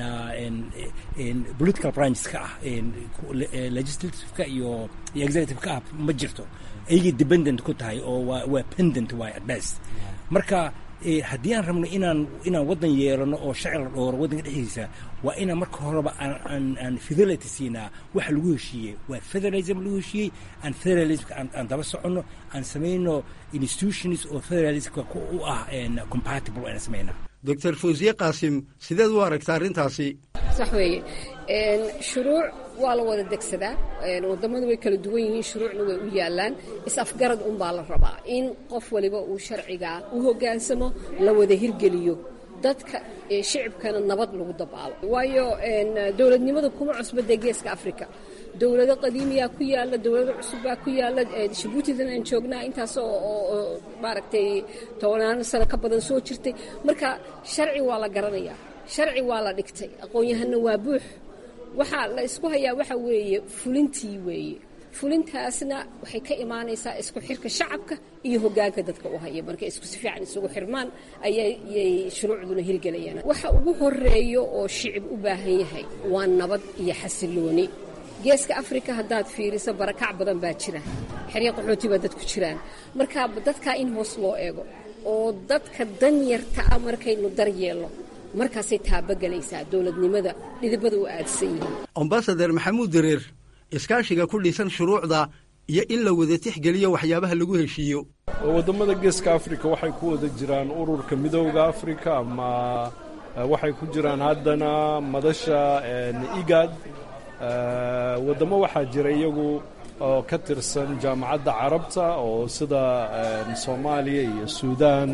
S13: political branches ka ah legislativeka iyo executive-ka ah ma jirto ayagay dependent ku tahay oo waa waa pendent waay at best marka haddii aan rabno inaan inaan waddan yeelano oo sharci la dhooro waddanka dhexdiisa waa inaan marka horeba aan aan fidelity siinaa waxa lagu heshiiyey waa federalism lagu heshiiyey aan federalismka aan daba soconno aan samayno institutions oo federalismka u ah compatible aan samaynaa
S11: doctor fawsiye qaasim sideed u aragta arrintaasi
S4: sax weeye shuruuc waa la wada degsadaa wadamadu way kala duwan yihiin shuruucna way u yaalaan is-afgarad unbaa la rabaa in qof waliba uu sharcigaa u hoggaansamo la wada hirgeliyo dadka shicibkana nabad lagu dabaalo waayo dowladnimada kuma cusba dee geeska africa dowlado qadiimiyaa ku yaala dowlado cusubbaa ku yaala jabuutidan aan joognaa intaas oo maaragtay tobanaano sano ka badan soo jirtay marka sharci waa la garanayaa sharci waa la dhigtay aqoon-yahanna waa buux waxaa la isku hayaa waxa weeye fulintii weeye fulintaasna waxay ka imaanaysaa isku xirka shacabka iyo hoggaanka dadka u haya markay isku si fiican isugu xirmaan ayayay shuruucduna hirgelayaan waxa ugu horeeyo oo shicib u baahan yahay waa nabad iyo xasilooni geeska afrika haddaad fiiriso barakac badan baa jira xerya qaxooti baa dadku jiraan marka dadkaa in hoos loo eego oo dadka danyarta ah markaynu daryeelno markaasay taabagelaysaa dowladnimada dhidibada u aadsan yihiin
S11: ambasader maxamuud dareer iskaashiga ku dhisan shuruucda iyo in la wada tixgeliyo waxyaabaha lagu heshiiyo
S5: waddamada geeska afrika waxay ku wada jiraan ururka midowda afrika ama waxay ku jiraan haddana madasha igad waddamo waxaa jira iyagu oo ka tirsan jaamacadda carabta oo sida soomaaliya iyo suudaan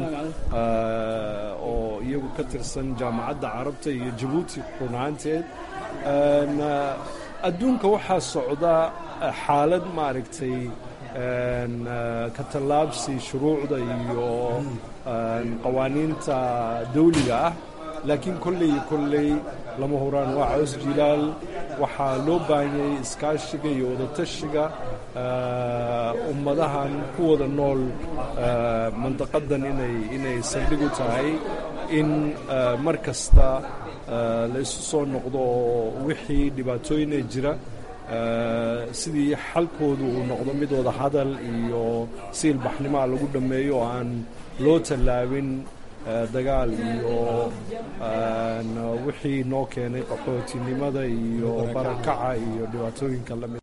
S5: oo iyagu ka tirsan jaamacadda carabta iyo jabuuti run ahaanteed adduunka waxaa socda xaalad maaragtay ka tallaabsi shuruucda iyo qawaaniinta dawliga ah laakiin kolley iyo kolley lama huraan waa caws jilaal waxaa loo baahanyay iskaashiga iyo wadatashiga ummadahan ku wada nool mandaqadan inay inay saldhig u tahay in mar kasta la isu soo noqdo oo wixii dhibaatooyina jira sidii xalkoodu uu noqdo mid wada hadal iyo si ilbaxnimaa lagu dhammeeyo oo aan loo tallaabin dagaal iyo wixii noo keenay qaxootinimada iyo barakaca iyo dhibaatooyinka lamid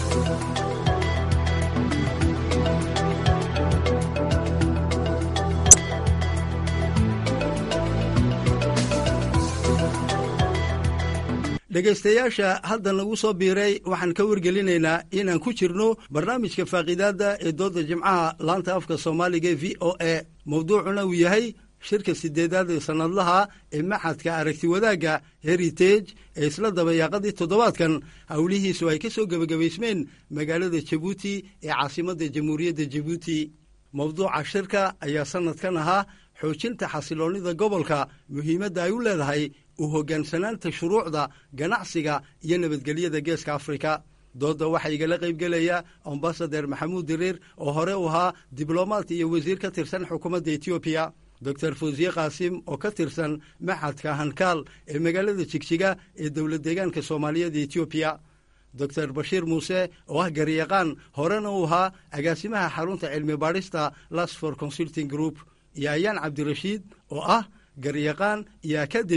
S11: dhegaystayaasha hadda nagu soo biiray waxaan ka wargelinaynaa inaan ku jirno barnaamijka faaqiidaadda ee doodda jimcaha laanta afka soomaaliga e v o a mowduucuna uu yahay shirka sideedaad ee sannadlaha ee maxadka aragti wadaagga heritage ee isla dabayaaqadii toddobaadkan howlihiisu ay ka soo gebagabaysmeen magaalada jabuuti ee caasimadda jamhuuriyadda jabuuti mowduuca shirka ayaa sannadkan ahaa xoojinta xasiloonnida gobolka muhiimadda ay u leedahay u hoggaansanaanta shuruucda ganacsiga iyo nabadgelyada geeska afrika doodda waxaa igala qaybgelaya ambasader maxamuud diriir oo hore u ahaa diblomaat iyo wasiir ka tirsan xukuumadda etoobiya doctor fawsiye qaasim oo ka tirsan maxadka hankaal ee magaalada jigjiga ee dowlad deegaanka soomaaliyeed etoobiya doctor bashiir muuse oo ah garyaqaan horena uu ahaa agaasimaha xarunta cilmi baadhista lasfor consulting group iyo ayaan cabdirashiid oo ah garyaqaan iyo akademig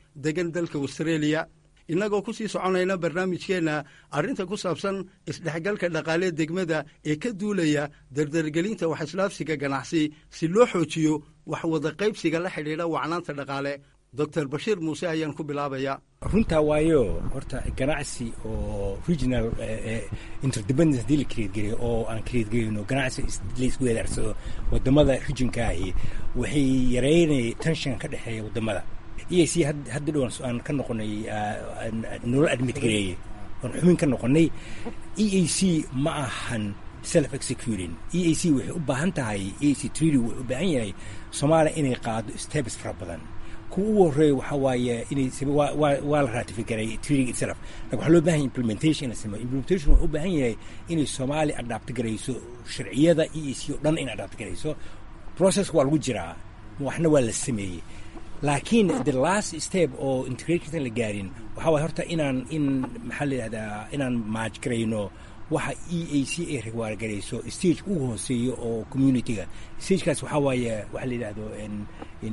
S11: degan dalka australia innagoo ku sii soconayna barnaamijkeenna arrinta ku saabsan isdhexgalka dhaqaalee degmada ee ka duulaya dardargelinta wax islaafsiga ganacsi si loo xoojiyo wax wada qaybsiga la xidhiidha wacnaanta dhaqaale doctor bashiir muuse ayaan ku bilaabaya
S13: runtaa waayo horta ganacsi oo regional interdependence hadii la creedgeliyo oo aan creedgelino ganacsi laisku weedaarsado wadamada regionka ahi waxay yareynaya tension ka dhexeeya wadamada e c hadda dhowan aan ka noqonay nolol admit gareeye oon xubin ka noqonay e a c ma ahan self executing e a c waxay u baahan tahay e a c treaty wuxuu u baahan yahay soomaaliya inay qaado steps fara badan kuwa ugu horreeya waxaa waaye inay waa la ratifigaray treaty itself lakin waxaa loo bahan yahay implementation in la sameeyo implementation wuxuu u baahan yahay inay soomaaliya adapti garayso sharciyada e a c oo dhan inay adapti garayso processka waa lagu jiraa waxna waa la sameeyey laakiin the last step oo integrationsan la gaarin waxaa waay horta inaan in maxaa la yidhahdaa inaan maaj garayno waxa e a c ay riwaargarayso stage ugu hooseeyo oo communityga stagekaas waxaa waaye waxa la yidhahdo in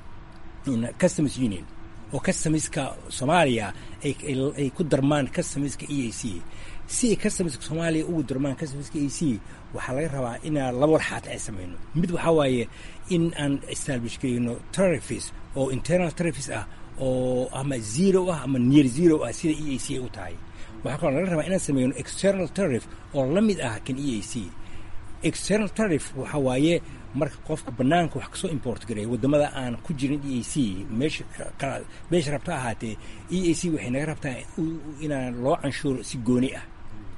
S13: in customs union oo customiska soomaaliya ay ku darmaan customiska e a c si ay customiska soomaaliya ugu darmaan customiska e a c waxaa laga rabaa inaan laba warxaat ay samayno mid waxaa waaye in aan establish garayno tarifis oo internal tarifis ah oo ama zero ah ama near zero ah sida e a c ay u tahay waxaa kaloo laga rabaa inaan sameyno external tarif oo la mid ah kan e a c external tarif waxaa waaye marka qofka banaanka wax kasoo import gareeya wadamada aan ku jirin e a c meesha meesha rabta ahaatee e a c waxay naga rabtaa inaan loo canshuuro si gooni ah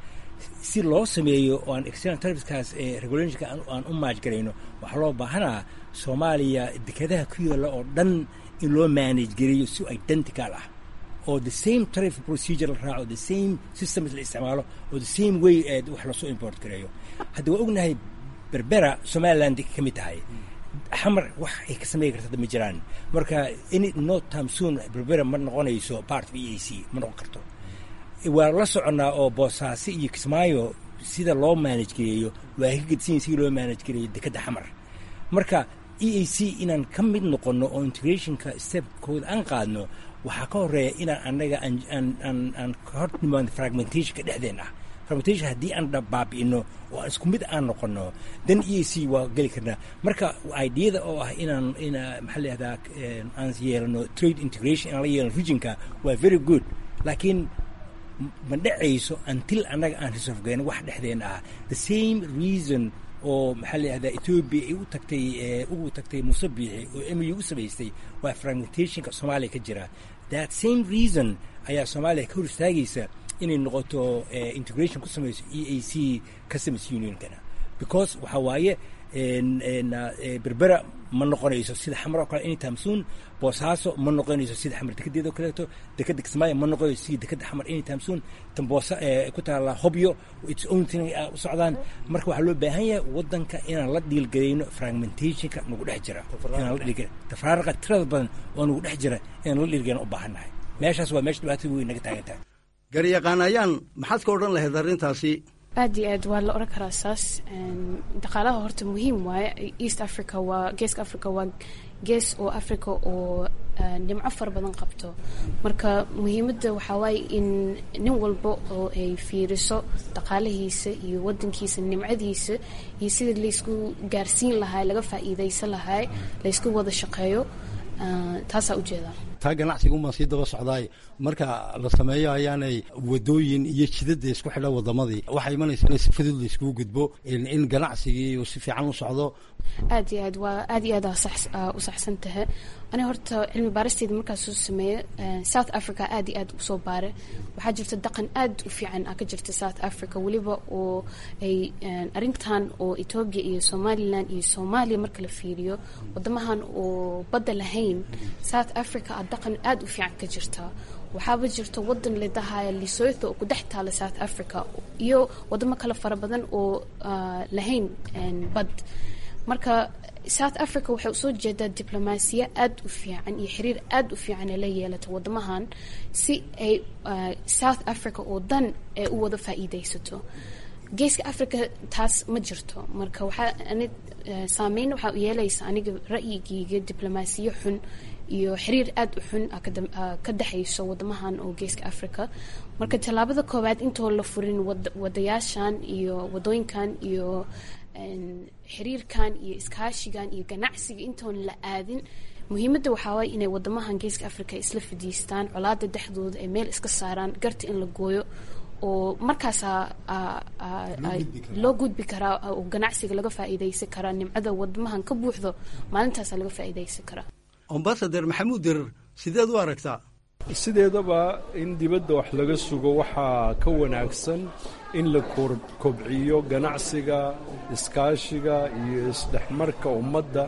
S13: si loo sameeyo oo aan external tarifkaas ee regulationka aan u maaj garayno waxaa loo baahanaa soomaaliya dekadaha ku yaalla oo dhan in loo manage gareeyo si identical ah oo the same tarif procedure la raaco the same systems la isticmaalo oo the same way ee wax lasoo import gareeyo hadda waa ognahay berbera somaliland ka mid tahay xamar wax ay ka sameyn karta ma jiraan marka any no time soon berbera ma noqonayso part of e a c ma noqon karto waa la soconnaa oo boosaaso iyo kismaayo sida loo manage gareeyo waa ka gedsan sida loo manage gareeyo dekadda xamar marka e a c inaan ka mid noqonno oo integrationka stepkooda aan qaadno waxaa ka horeeya inaan annaga aan ka hor nimaano fragmentationka dhexdeen ah fragmentation haddii aan baabi'ino oo aan isku mid aan noqono dan e a c waa geli karnaa marka ideada oo ah inaan ina maxaa la yihahdaa aan yeelano trade integration inaan la yeelano regionka waa very good laakiin ma dhacayso until annaga aan resolve gayno wax dhexdeena ah the same reason oo maxaa la yihahdaa ethoobia ay u tagtay ugu tagtay musabiixi oo m u u samaystay waa fragmentationka soomaaliya ka jira that same reason ayaa soomaaliya ka hor istaagaysa inay noqoto integration ku samayso e a c customs unionkana because waxaa waaye berbera ma noqonayso sida xamar oo kale anytime soon boosaaso ma noqonayso sida xamar dekedeeda oo kaleeto dekeda kismaayo ma noqonayso sida dekeda xamar anytime soon tan boosa ku taala hobyo its own thing u socdaan marka waxaa loo baahan yahay wadanka inaan la dhiilgarayno fragmentationka nagu dhex jira inaan la dhiilgar tafraaraqa tirada badan oo nagu dhex jira inaan la dhiilgarayno u baahannahay meeshaas waa meesha dhibaatada weyn naga taagan tahay
S11: garyaqaan ayaan maxaad ka odhan lahayd arrintaasi
S12: aad iyo aad waa la oran karaa saas dhaqaalaha horta muhiim waaye east africa waa geeska africa waa gees oo africa oo dhimco fara badan qabto marka muhiimadda waxaa waaye in nin walba oo ay fiiriso dhaqaalahiisa iyo wadankiisa nimcadiisa iyo sidii laysku gaarsiin lahaa laga faa'iidaysan lahaa laysku wada shaqeeyo taasaa ujeedaa
S11: taa ganacsiga umaan sii daba socdaay marka la sameeyo ayaanay wadooyin iyo jidada isku xidha wadamadii waxaa imanaysa in si fudud la iskugu gudbo in ganacsigii uu si fiican u socdo
S12: aad iyo aad waa aad iyo aad u saxsan tahay aniga horta cilmi baaristeyda markaas soo sameeye south africa aad iyo aad usoo baare waxaa jirta dhaqan aad u fiican ah ka jirta south africa weliba oo ay arrintan oo ethoobia iyo somaliland iyo soomaaliya marka la fiiriyo wadamahan oo badda lahayn south africa a dhaqan aad u fiican ka jirta waxaaba jirta wadan ladahaya lesotho oo ku dhex taala south africa iyo wadamo kale fara badan oo lahayn bad marka south africa waxay usoo jeedaa diblomaasiya aad u fiican iyo xiriir aad u fiican ee la yeelata wadamahan si ay south africa oo dan ay u wada faa'iidaysato geeska africa taas ma jirto marka waxaa ani saameyn waxaa u yeelaysa aniga ra'yigiyga diblomaasiyo xun iyo xiriir aada u xun ka dhexayso wadamahan oo geeska africa marka tallaabada koowaad intoo la furin wadayaashan iyo wadooyinkan iyo xiriirkan iyo iskaashigan iyo ganacsiga intoon la aadin muhiimadda waxaa waay inay wadamahan geeska africa isla fadhiistaan colaada dhexdooda ay meel iska saaraan garta in la gooyo oo markaasaa loo gudbi karaa oo ganacsiga laga faa'iidaysan karaa nimcada wadamahan ka buuxdo maalintaasaa laga faa'iidaysan karaa
S11: ambasader maxamuud dirir sideed u aragtaa
S5: sideedaba in dibadda wax laga sugo waxaa ka wanaagsan in la kobciyo ganacsiga iskaashiga iyo isdhexmarka ummadda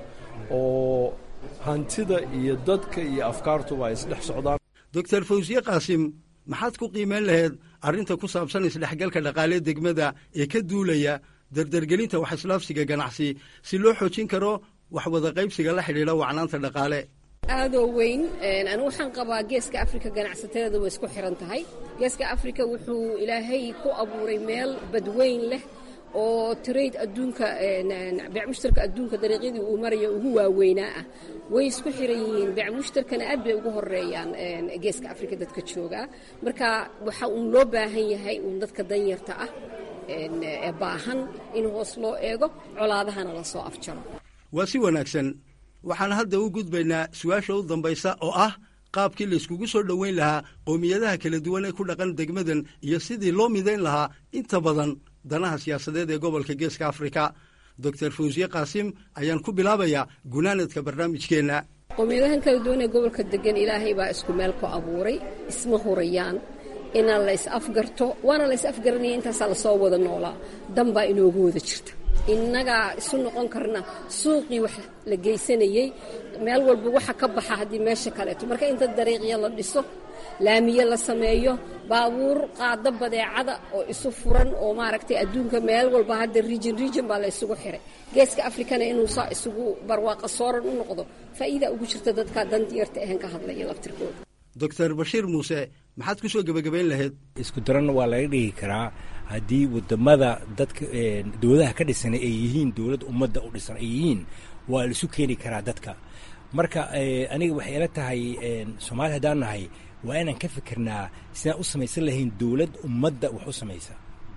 S5: oo hantida iyo dadka iyo afkaartuba ay isdhex socdaan
S11: doctor fawsiye qaasim maxaad ku qiimayn lahayd arrinta ku saabsan isdhexgalka dhaqaalee degmada ee ka duulaya dardargelinta wax islaafsiga ganacsi si loo xoojin karo wax wada qaybsiga la xidhiidha wacnaanta dhaqaale
S4: aadoo weyn anigu waxaan qabaa geeska afrika ganacsatada way isku xiran tahay geeska afrika wuxuu ilaahay ku abuuray meel badweyn leh oo trade adduunka beec mushtarka adduunka dariiqyadii uu maraya ugu waaweynaa ah way isku xiran yihiin beec mushtarkana aad bay ugu horeeyaan geeska afrika dadka joogaa marka waxa uun loo baahan yahay uun dadka danyarta ah ee baahan in hoos loo eego colaadahana lasoo afjaro
S11: waa si wanaagsan waxaan hadda u gudbaynaa su-aasha u dambaysa oo ah qaabkii layskugu soo dhoweyn lahaa qowmiyadaha kala duwan ee ku dhaqan degmadan iyo sidii loo midayn lahaa inta badan danaha siyaasadeed ee gobolka geeska afrika doctor fawsiye qaasim ayaan ku bilaabayaa gunaanadka barnaamijkeenna
S4: qowmiyadahan kala duwan ee gobolka degan ilaahay baa isku meel ku abuuray isma hurayaan inaan la is afgarto waana la is afgaranaya intaasaa lasoo wada noolaa dan baa inoogu wada jirta innagaa isu noqon karna suuqii wax la geysanayey meel walba waxa ka baxa haddii meesha kaleeto marka inta dariiqya la dhiso laamiye la sameeyo baabuur qaado badeecada oo isu furan oo maaragtay adduunka meel walba hadda region region baa la isugu xiray geeska afrikana inuu saa isugu barwaaqa sooran u noqdo faa'iida ugu jirta dadka dandiyarta ahan ka hadlaya laftirkooda
S11: doctor bashiir muuse maxaad ku soo gebagabayn lahayd
S13: isku daranna waa laga dhigi karaa haddii wadamada dadka dowladaha ka dhisan ay yihiin dowladda ummadda u dhisan ay yihiin waa laisu keeni karaa dadka marka aniga waxay ila tahay soomaaliya haddaan nahay waa inaan ka fikirnaa sidaan u samaysan lahayn dowlad ummadda wax u samaysa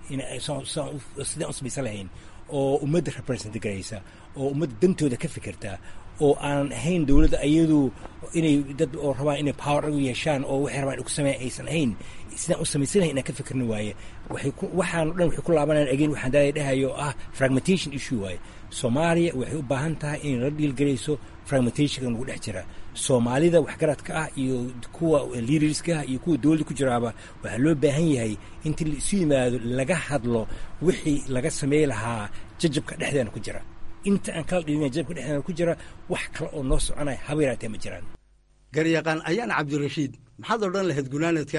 S13: sidaan u samaysan lahayn oo ummadda represent garaysa oo ummadda dantooda ka fikirta oo aanan ahayn dowladda ayadu inay dad oo rabaan inay power u yeeshaan oo waxay rabaan ku sameeyan aysan ahayn sidaan u samaysan lahayn inaan ka fikirna waaye waxaan o dhan waxay ku laabanayaan again waxaan daaya dhahayo oo ah fragmentation issue waaye soomaaliya waxay u baahan tahay inay la dhiilgelayso fragmentationka nagu dhex jira soomaalida waxgaradka ah iyo kuwa liderska ah iyo kuwa dowladda ku jiraaba waxaa loo baahan yahay inta laisu yimaado laga hadlo wixii laga samey lahaa jajabka dhexdeena ku jira inta aan kala dhilina jajabka dhexdeena ku jira wax kale oo noo soconaya haba yaraatee ma jiraan
S11: garyaqaan ayaan cabdirashiid maxaad odhan lahayd gunaanadka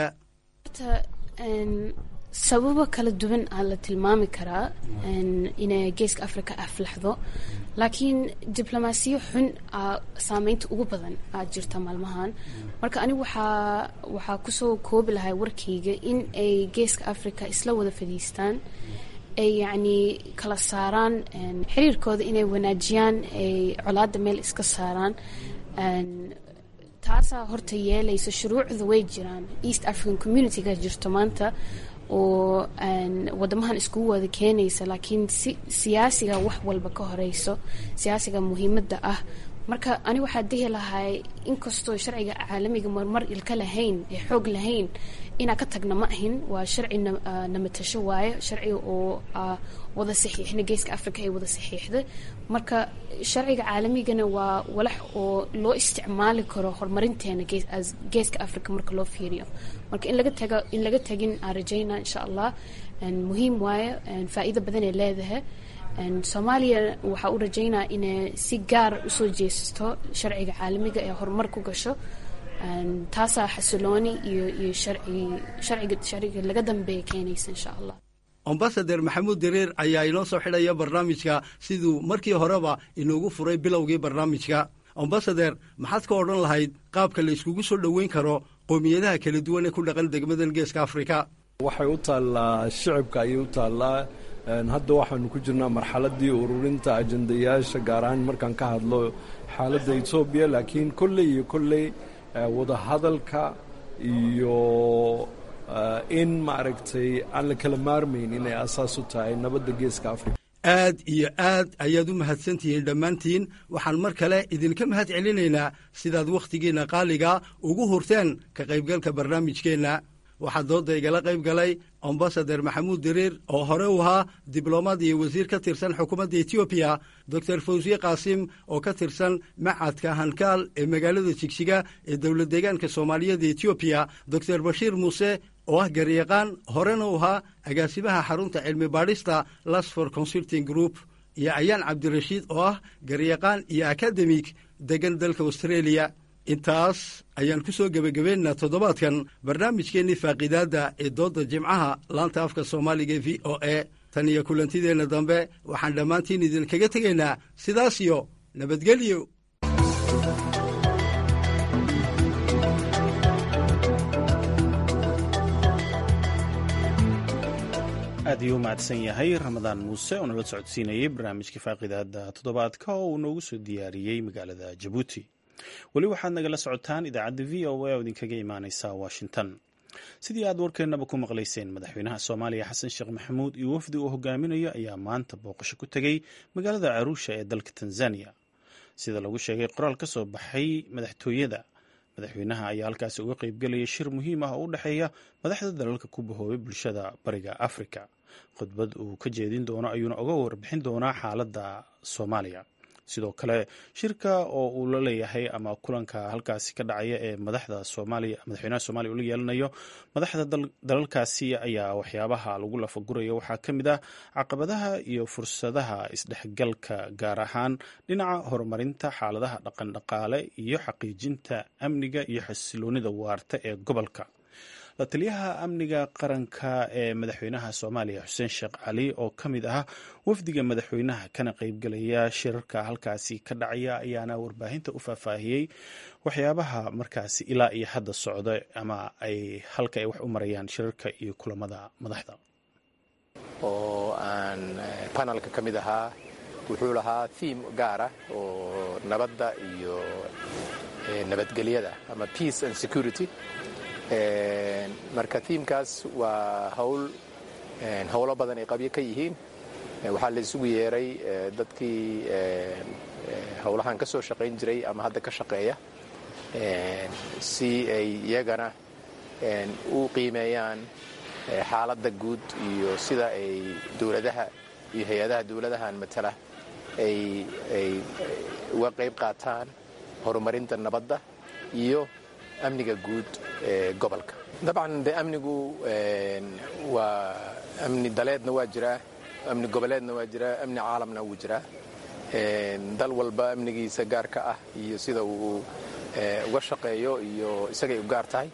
S12: sababo kala duwan aa la tilmaami karaa inay geeska africa aflaxdo laakiin diblomaasiyo xun aa saameynta ugu badan aa jirta maalmahan marka anigu waxaa waxaa kusoo koobi lahay warkayga in ay geeska africa isla wada fadhiistaan ay yacni kala saaraan xiriirkooda inay wanaajiyaan ay colaada meel iska saaraan taasaa horta yeelaysa shuruucda way jiraan east african communityga jirto maanta oo wadamahan iskugu wada keenaysa laakiin si siyaasiga wax walba ka horeyso siyaasiga muhiimadda ah marka ani waxaa dihi lahay inkastoo sharciga caalamiga marmar ilka lahayn ee xoog lahayn inaa ka tagna ma ahin waa sharci namatasho waaye sharciga oo wada saxiixna geeska africa ay wada saxiixda marka sharciga caalamigana waa walax oo loo isticmaali karo horumarinteena geeska africa marka loo fiiriyo marka in laga taga in laga tagin aan rajayna insha allah muhiim waaye faa'iido badan ay leedahay soomaaliya waxaa u rajaynaa inay si gaar usoo jeesato sharciga caalamiga ee horumar ku gasho taasaa xasilooni iyo iyo sharciga sharciga laga dambeeya keenaysa insha allah
S11: ambasader maxamuud dareer ayaa inoo soo xidhaya barnaamijka siduu markii horeba inoogu furay bilowgii barnaamijka ambasader maxaad ka odhan lahayd qaabka la iskugu soo dhoweyn karo qowmiyadaha kala duwan ee ku dhaqan degmadan geeska afrika
S5: waxay u taallaa shicibka ayay u taallaa hadda waxaanu ku jirnaa marxaladii ururinta ajandayaasha gaar ahaan markaan ka hadlo xaaladda etoobiya laakiin kolley iyo kolley wadahadalka iyo in maaragtay aan la kala maarmayn inay asaas u tahay nabadda geeska afrika
S11: aad iyo aad ayaad u mahadsantihiin dhammaantiin waxaan mar kale idinka mahad celinaynaa sidaad wakhtigiinna qaaliga ugu hurteen ka qaybgalka barnaamijkeenna waxaa doodda igala qayb galay ambasader maxamuud diriir oo hore u ahaa diblomaad iyo wasiir ka tirsan xukuumadda etoobiya doctor fawsiye qaasim oo ka tirsan macadka hankaal ee magaalada jigjiga ee dowlad deegaanka soomaaliyeed ee etoobiya doctor bashiir muuse oo ah garyaqaan horena u ahaa agaasimaha xarunta cilmi baadhista lasfor consulting group iyo ayaan cabdirashiid oo ah garyaqaan iyo akademig degan dalka australia intaas ayaan ku soo gebagabeynaa toddobaadkan barnaamijkeennii faaqiidaadda ee doodda jimcaha laanta afka soomaaliga e v o e tan iyo kulantideenna dambe waxaan dhammaantiin idinkaga tegaynaa sidaas iyo nabadgelyo
S3: aad ayuu u mahadsan yahay ramadaan muuse oo nala socodsiinayay barnaamijka faaqidaada toddobaadka oo uu noogu soo diyaariyey magaalada jabuuti weli waxaad nagala socotaan idaacadda v o a oo idinkaga imaaneysa washington sidii aad warkeennaba ku maqlayseen madaxweynaha soomaaliya xasan sheekh maxamuud iyo wafdi uu hogaaminayo ayaa maanta booqasho ku tegey magaalada caruusha ee dalka tanzania sida lagu sheegay qoraal ka soo baxay madaxtooyada madaxweynaha ayaa halkaasi uga qeybgelayay shir muhiim ah oo u dhexeeya madaxda dalalka ku bahoobay bulshada bariga afrika khudbad uu ka jeedin doono ayuuna uga warbixin doonaa xaaladda soomaaliya sidoo kale shirka oo uu la leeyahay ama kulanka halkaasi ka dhacaya ee madaxda soomaaliya madaxweynaha soomaliya uu la yeelanayo madaxda dalkaasi ayaa waxyaabaha lagu lafagurayo waxaa ka mid ah caqabadaha iyo fursadaha isdhexgalka gaar ahaan dhinaca horumarinta xaaladaha dhaqandhaqaale iyo xaqiijinta amniga iyo xasiloonida waarta ee gobolka la taliyaha amniga qaranka ee madaxweynaha soomaaliya xuseen sheekh cali oo ka mid ah wafdiga madaxweynaha kana qeybgelaya shirarka halkaasi ka dhacaya ayaana warbaahinta u faahfaahiyey waxyaabaha markaasi ilaa iyo hadda socda ama ay halka ay wax u marayaan shirarka iyo kulamada madaxda
S14: oo aan panelka ka mid ahaa wuxuu lahaa thiim gaara oo nabadda iyo nabadgelyada ama peace and security marka tiimkaas waa hawl howlo badan ay qabyo ka yihiin waxaa la isugu yeeray dadkii howlahan ka soo shaqayn jiray ama hadda ka shaqeeya si ay iyagana u qiimeeyaan xaaladda guud iyo sida ay dowladaha iyo hay-adaha dowladahan matala ay uga qayb qaataan horumarinta nabadda iyo amniga guud ee gobolka dabcan de amnigu waa amni daleedna waa jiraa amni goboleedna waa jiraa amni caalamna wuu jiraa dal walba amnigiisa gaarka ah iyo sida uu uga shaqeeyo iyo isagay u gaar tahay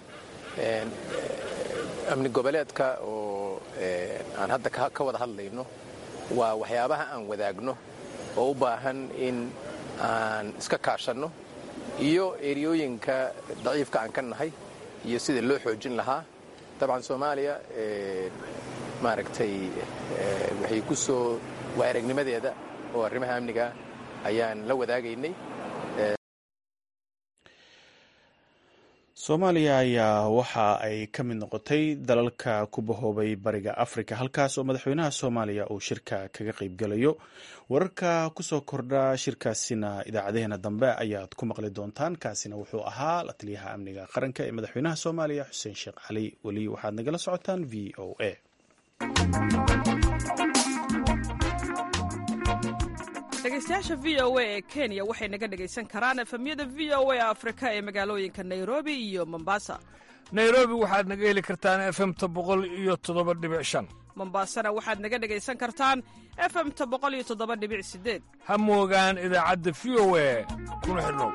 S14: amni goboleedka oo aan hadda ka wada hadlayno waa waxyaabaha aan wadaagno oo u baahan in aan iska kaashanno iyo eriyooyinka daciifka aan ka nahay iyo sida loo xoojin lahaa dabcan soomaaliya maaragtay waxay ku soo waa aragnimadeeda oo arrimaha amniga ayaan la wadaagaynay
S3: soomaaliya ayaa waxa ay ka mid noqotay dalalka ku bahoobay bariga afrika halkaas oo madaxweynaha soomaaliya uu shirka kaga qeybgalayo wararka kusoo kordha shirkaasina idaacadeheena dambe ayaad ku maqli doontaan kaasina wuxuu ahaa la taliyaha amniga qaranka ee madaxweynaha soomaaliya xuseen sheekh cali weli waxaad nagala socotaan v o a
S15: dhegeystayaasha v o a ee kenya waxay naga dhegaysan karaan efemyada v o a afrika ee magaalooyinka nairobi iyo mombasa
S9: nairobi waxaad naga heli kartaan efemta boqol iyo toddoba dhibic shan
S15: mombasana waxaad naga dhegaysan kartaan efemta boqol iyo toddoba dhibic sideed
S9: ha moogaan idaacadda v o a kuna xidhnow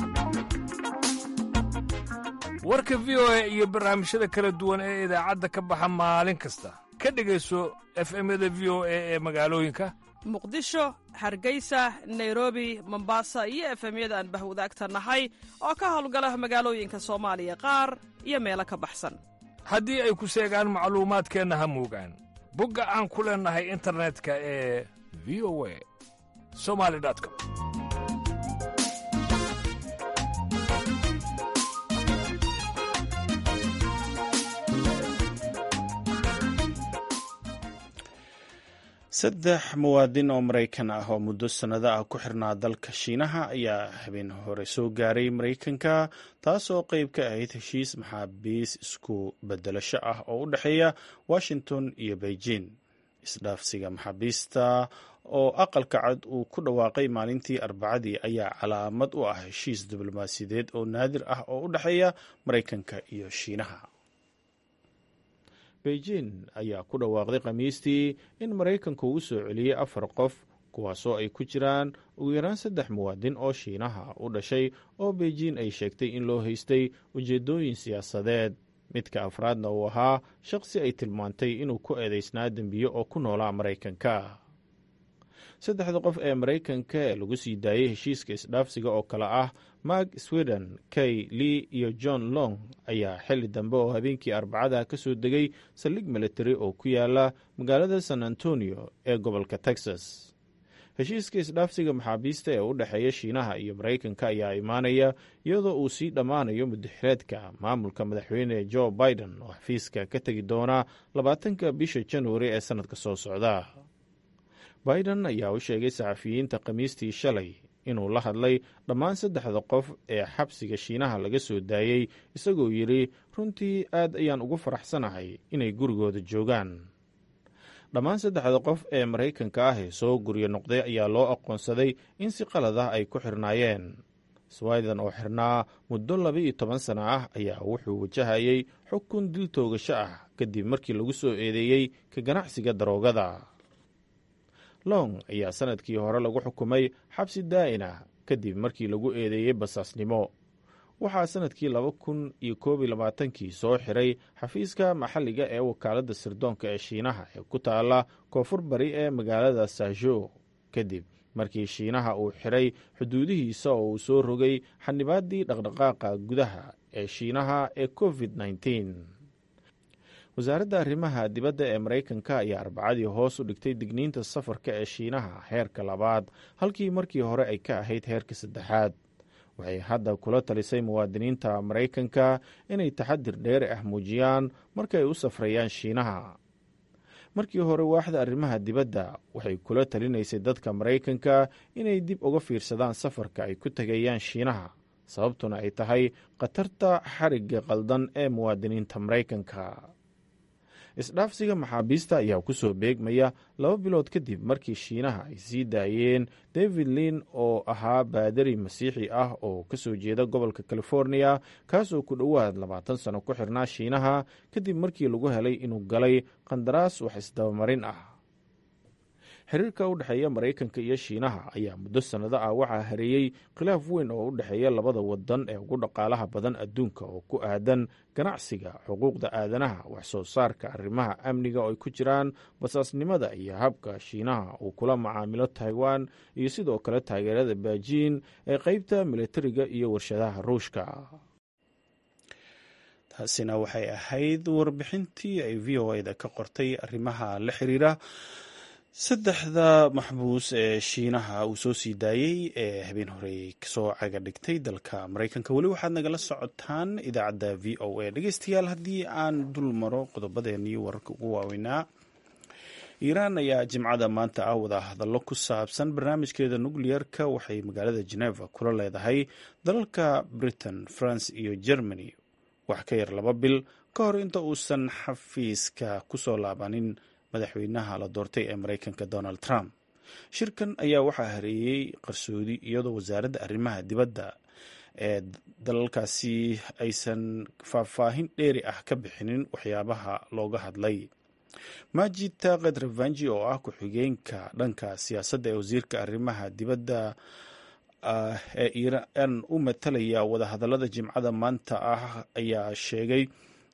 S9: warka v o a iyo barnaamijyada kala duwan ee idaacadda ka baxa maalin kasta ka dhegayso efemyada v o a ee magaalooyinka
S15: muqdisho hargeysa nairobi mombasa iyo efemyada aan bahwadaagta nahay oo ka howlgala magaalooyinka soomaaliya qaar iyo meelo ka baxsan
S9: haddii ay ku seegaan macluumaadkeenna ha moogaan bogga aan ku leennahay internetka ee v o a somali com
S3: saddex muwaadin oo maraykan ah oo muddo sannado ah ku xirnaa dalka shiinaha ayaa habeen hore soo gaaray maraykanka taasoo qayb ka ahayd heshiis maxaabiis isku bedelasho ah oo u dhexeeya washington iyo beijing isdhaafsiga maxaabiista oo aqalka cad uu ku dhawaaqay maalintii arbacadii ayaa calaamad u ah heshiis diblomaasiyadeed oo naadir ah oo u dhexeeya maraykanka iyo shiinaha beijing ayaa ku dhawaaqday khamiistii in maraykanku uu soo celiyey afar qof kuwaasoo ay ku jiraan ugu yaraan saddex muwaadin oo shiinaha u dhashay oo beijing ay sheegtay in loo haystay ujeeddooyin siyaasadeed midka afraadna uu ahaa shaqsi ay tilmaantay inuu ku eedeysnaa dembiye oo ku noolaa maraykanka saddexda qof ee maraykanka ee lagu sii daayey heshiiska isdhaafsiga oo kale ah mark sweden kay lee iyo john long ayaa xili dambe oo habeenkii arbacada ka soo degay saldhig military oo ku yaala magaalada san antonio ee gobolka texas heshiiska isdhaafsiga maxaabiista ee u dhexeeya shiinaha iyo maraykanka ayaa imaanaya iyadoo uu sii dhammaanayo mudaxireedka maamulka madaxweyne joe biden oo xafiiska ka tegi doona labaatanka bisha januari ee sannadka soo socda biden ayaa u sheegay saxafiyiinta khamiistii shalay inuu la hadlay dhammaan saddexda qof ee xabsiga shiinaha laga soo daayey isagoo yidhi runtii aad ayaan ugu faraxsanahay inay gurigooda joogaan dhammaan saddexda qof ee maraykanka ah ee soo guryo noqday ayaa loo aqoonsaday in si qalad ah ay ku xirnaayeen swiden oo xirnaa muddo laba-iyo toban sana ah ayaa wuxuu wajahayay xukun dil toogasho ah kadib markii lagu soo eedeeyey ka ganacsiga daroogada long ayaa sanadkii hore lagu xukumay xabsi daa'in ah kadib markii lagu eedeeyey basaasnimo waxaa sanadkii laba kun iyo koob iyo labaatankii soo xiray xafiiska maxalliga ee wakaaladda sirdoonka ee shiinaha ee ku taala koonfur bari ee magaalada sajo kadib markii shiinaha uu xiray xuduudihiisa oo uu soo rogay xanibaaddii dhaqdhaqaaqa gudaha ee shiinaha ee covid -19. wasaaradda arrimaha dibadda ee maraykanka ayaa arbacadii hoos u dhigtay digniinta safarka ee shiinaha heerka labaad halkii markii hore ay ka ahayd heerka saddexaad waxay hadda kula talisay muwaadiniinta maraykanka inay taxadir dheeri ah muujiyaan markaay u safrayaan shiinaha markii hore waaxda arrimaha dibadda waxay kula talinaysay dadka maraykanka inay dib uga fiirsadaan safarka ay ku tegayaan shiinaha sababtuna ay tahay khatarta xarigga qaldan ee muwaadiniinta maraykanka isdhaafsiga maxaabiista ayaa ku soo beegmaya laba bilood kadib markii shiinaha ay sii daayeen david lin oo ahaa baadari masiixi ah oo ka soo jeeda gobolka california kaasoo ku dhowaad labaatan sano ku xirnaa shiinaha kadib markii lagu helay inuu galay qandaraas wax isdabamarin ah xiriirka u dhexeeya maraykanka iyo shiinaha ayaa muddo sannado ah waxaa hareeyey khilaaf weyn oo u dhexeeya labada wadan ee ugu dhaqaalaha badan adduunka oo ku aadan ganacsiga xuquuqda aadanaha wax soo saarka arrimaha amniga oo ay ku jiraan basaasnimada iyo habka shiinaha uu kula macaamilo taiwan iyo sidoo kale taageerada beijing ee qeybta militariga iyo warshadaha ruushka taasina waxay ahayd warbixintii ay v o eda ka qortay arrimaha la xiriira saddexda maxbuus ee shiinaha uu soo sii daayey ee habeen horey kasoo caga dhigtay dalka maraykanka weli waxaad nagala socotaan idaacadda v o a dhegeystayaal haddii aan dul maro qodobadeenii wararka ugu waaweynaa iiraan ayaa jimcada maanta ah wada hadallo ku saabsan barnaamijkeeda nucleer-ka waxay magaalada geneva kula leedahay dalalka britain france iyo germany wax ka yar laba bil ka hor inta uusan xafiiska kusoo laabanin madaxweynaha la doortay ee maraykanka donald trump shirkan ayaa waxaa hareeyey qarsoodi iyadoo wasaaradda arrimaha dibadda ee dalalkaasi aysan faahfaahin dheeri ah ka bixinin waxyaabaha looga hadlay majid taqed ravanji oo ah ku-xigeenka dhanka siyaasadda ee wasiirka arrimaha dibadda ee iiraan u matalaya wadahadallada jimcada maanta ah ayaa sheegay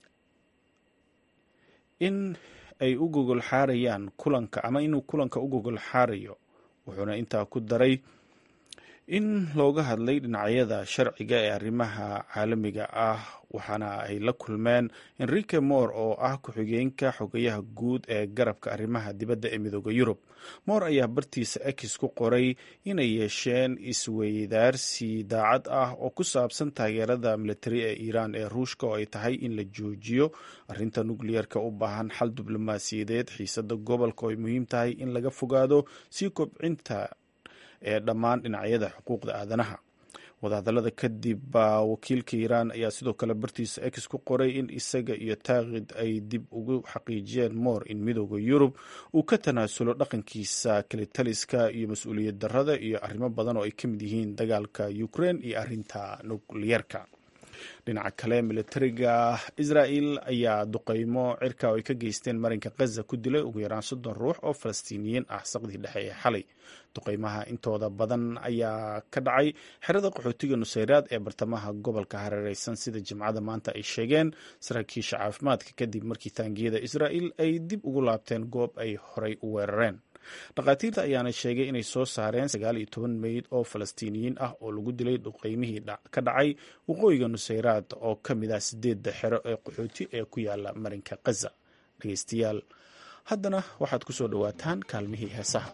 S3: in ay u gogol xaarayaan kulanka ama inuu kulanka u gogol xaarayo wuxuuna intaa ku daray in looga hadlay dhinacyada sharciga ee arrimaha caalamiga ah waxaana ay la kulmeen enrique moore oo ah ku-xigeenka xogayaha guud ee garabka arrimaha dibadda ee midooda yurub moore ayaa bartiisa ex ku qoray inay yeesheen isweydaarsi daacad ah oo ku saabsan taageerada militari ee iiraan ee ruushka oo ay tahay in la joojiyo arrinta nukliyeerka u baahan xal diblomaasiyadeed xiisada gobolka oo ay muhiim tahay in laga fogaado sii kobcinta ee dhammaan dhinacyada xuquuqda aadanaha wadahadallada kadib wakiilka iiraan ayaa sidoo kale bartiisa ex ku qoray in isaga iyo taakid ay dib ugu xaqiijiyeen moor in midooda yurub uu ka tanaasulo dhaqankiisa kalitaliska iyo mas-uuliyad darrada iyo arrimo badan oo ay ka mid yihiin dagaalka ukraine iyo arrinta nukliyeerka dhinaca kale militariga israel ayaa duqeymo cirka oo ay ka geysteen marinka khaza ku dilay ugu yaraan soddon ruux oo falastiiniyiin ah saqdii dhexe ee xalay duqeymaha intooda badan ayaa ka dhacay xerada qaxootiga nusayraad ee bartamaha gobolka hareereysan sida jimcada maanta ay sheegeen saraakiisha caafimaadka kadib markii taangiyada israel ay dib ugu laabteen goob ay horey u weerareen dhakhaatiirta ayaana sheegay inay soo saareen sagaal iyo toban meyd oo falastiiniyiin ah oo lagu dilay duqeymihii ka dhacay waqooyiga nusayraad oo ka mid ah sideedda xero ee qaxooti ee ku yaala marinka khaza dhegeystayaal haddana waxaad ku soo dhowaataan kaalmihii heesaha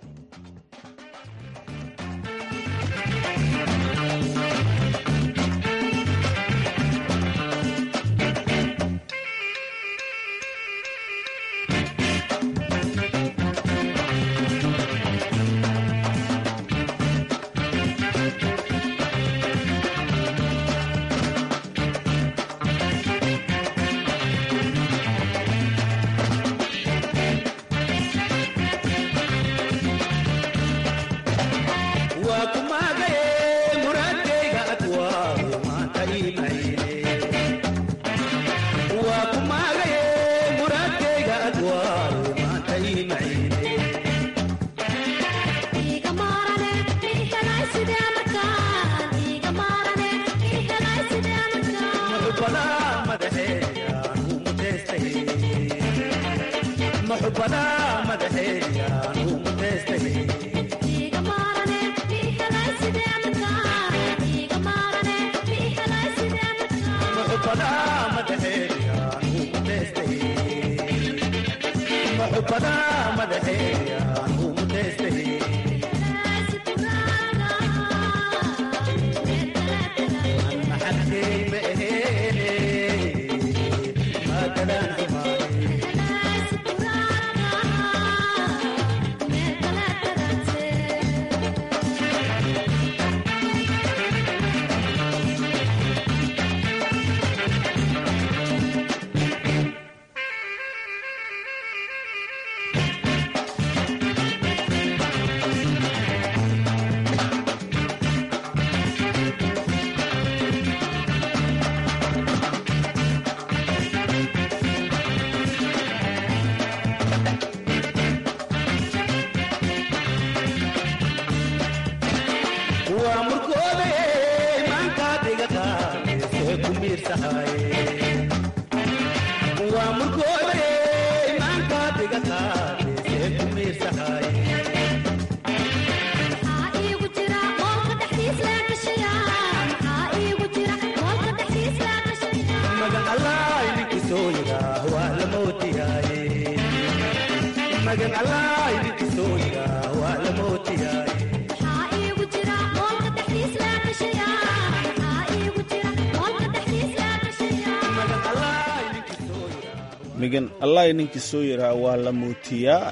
S3: migan allahi ninkii soo yaraa waa la muutiyaa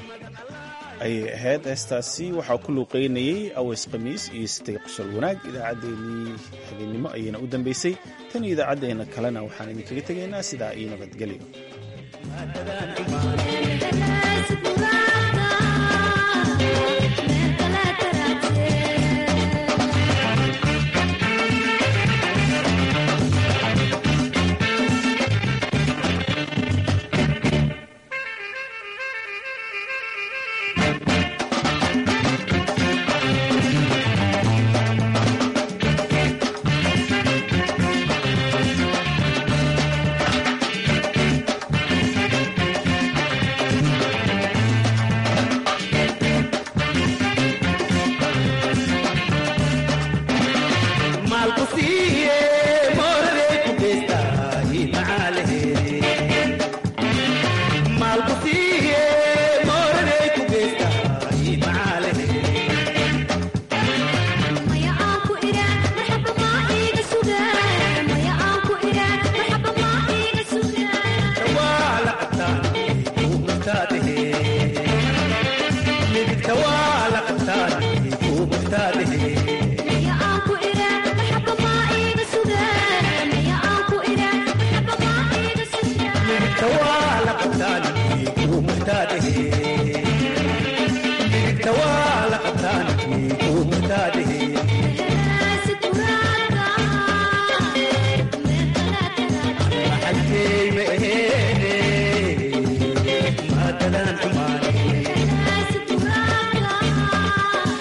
S3: ayay ahayd heestaasi waxaa ku luuqeynayey aweys khamiis iyo sitay qosol wanaag idaacaddeenii habeennimo ayayna u dambaysay tan iyo idaacaddeenna kalena waxaan idinkaga tegaynaa sidaa iyo nabadgelyo
S16: ku sii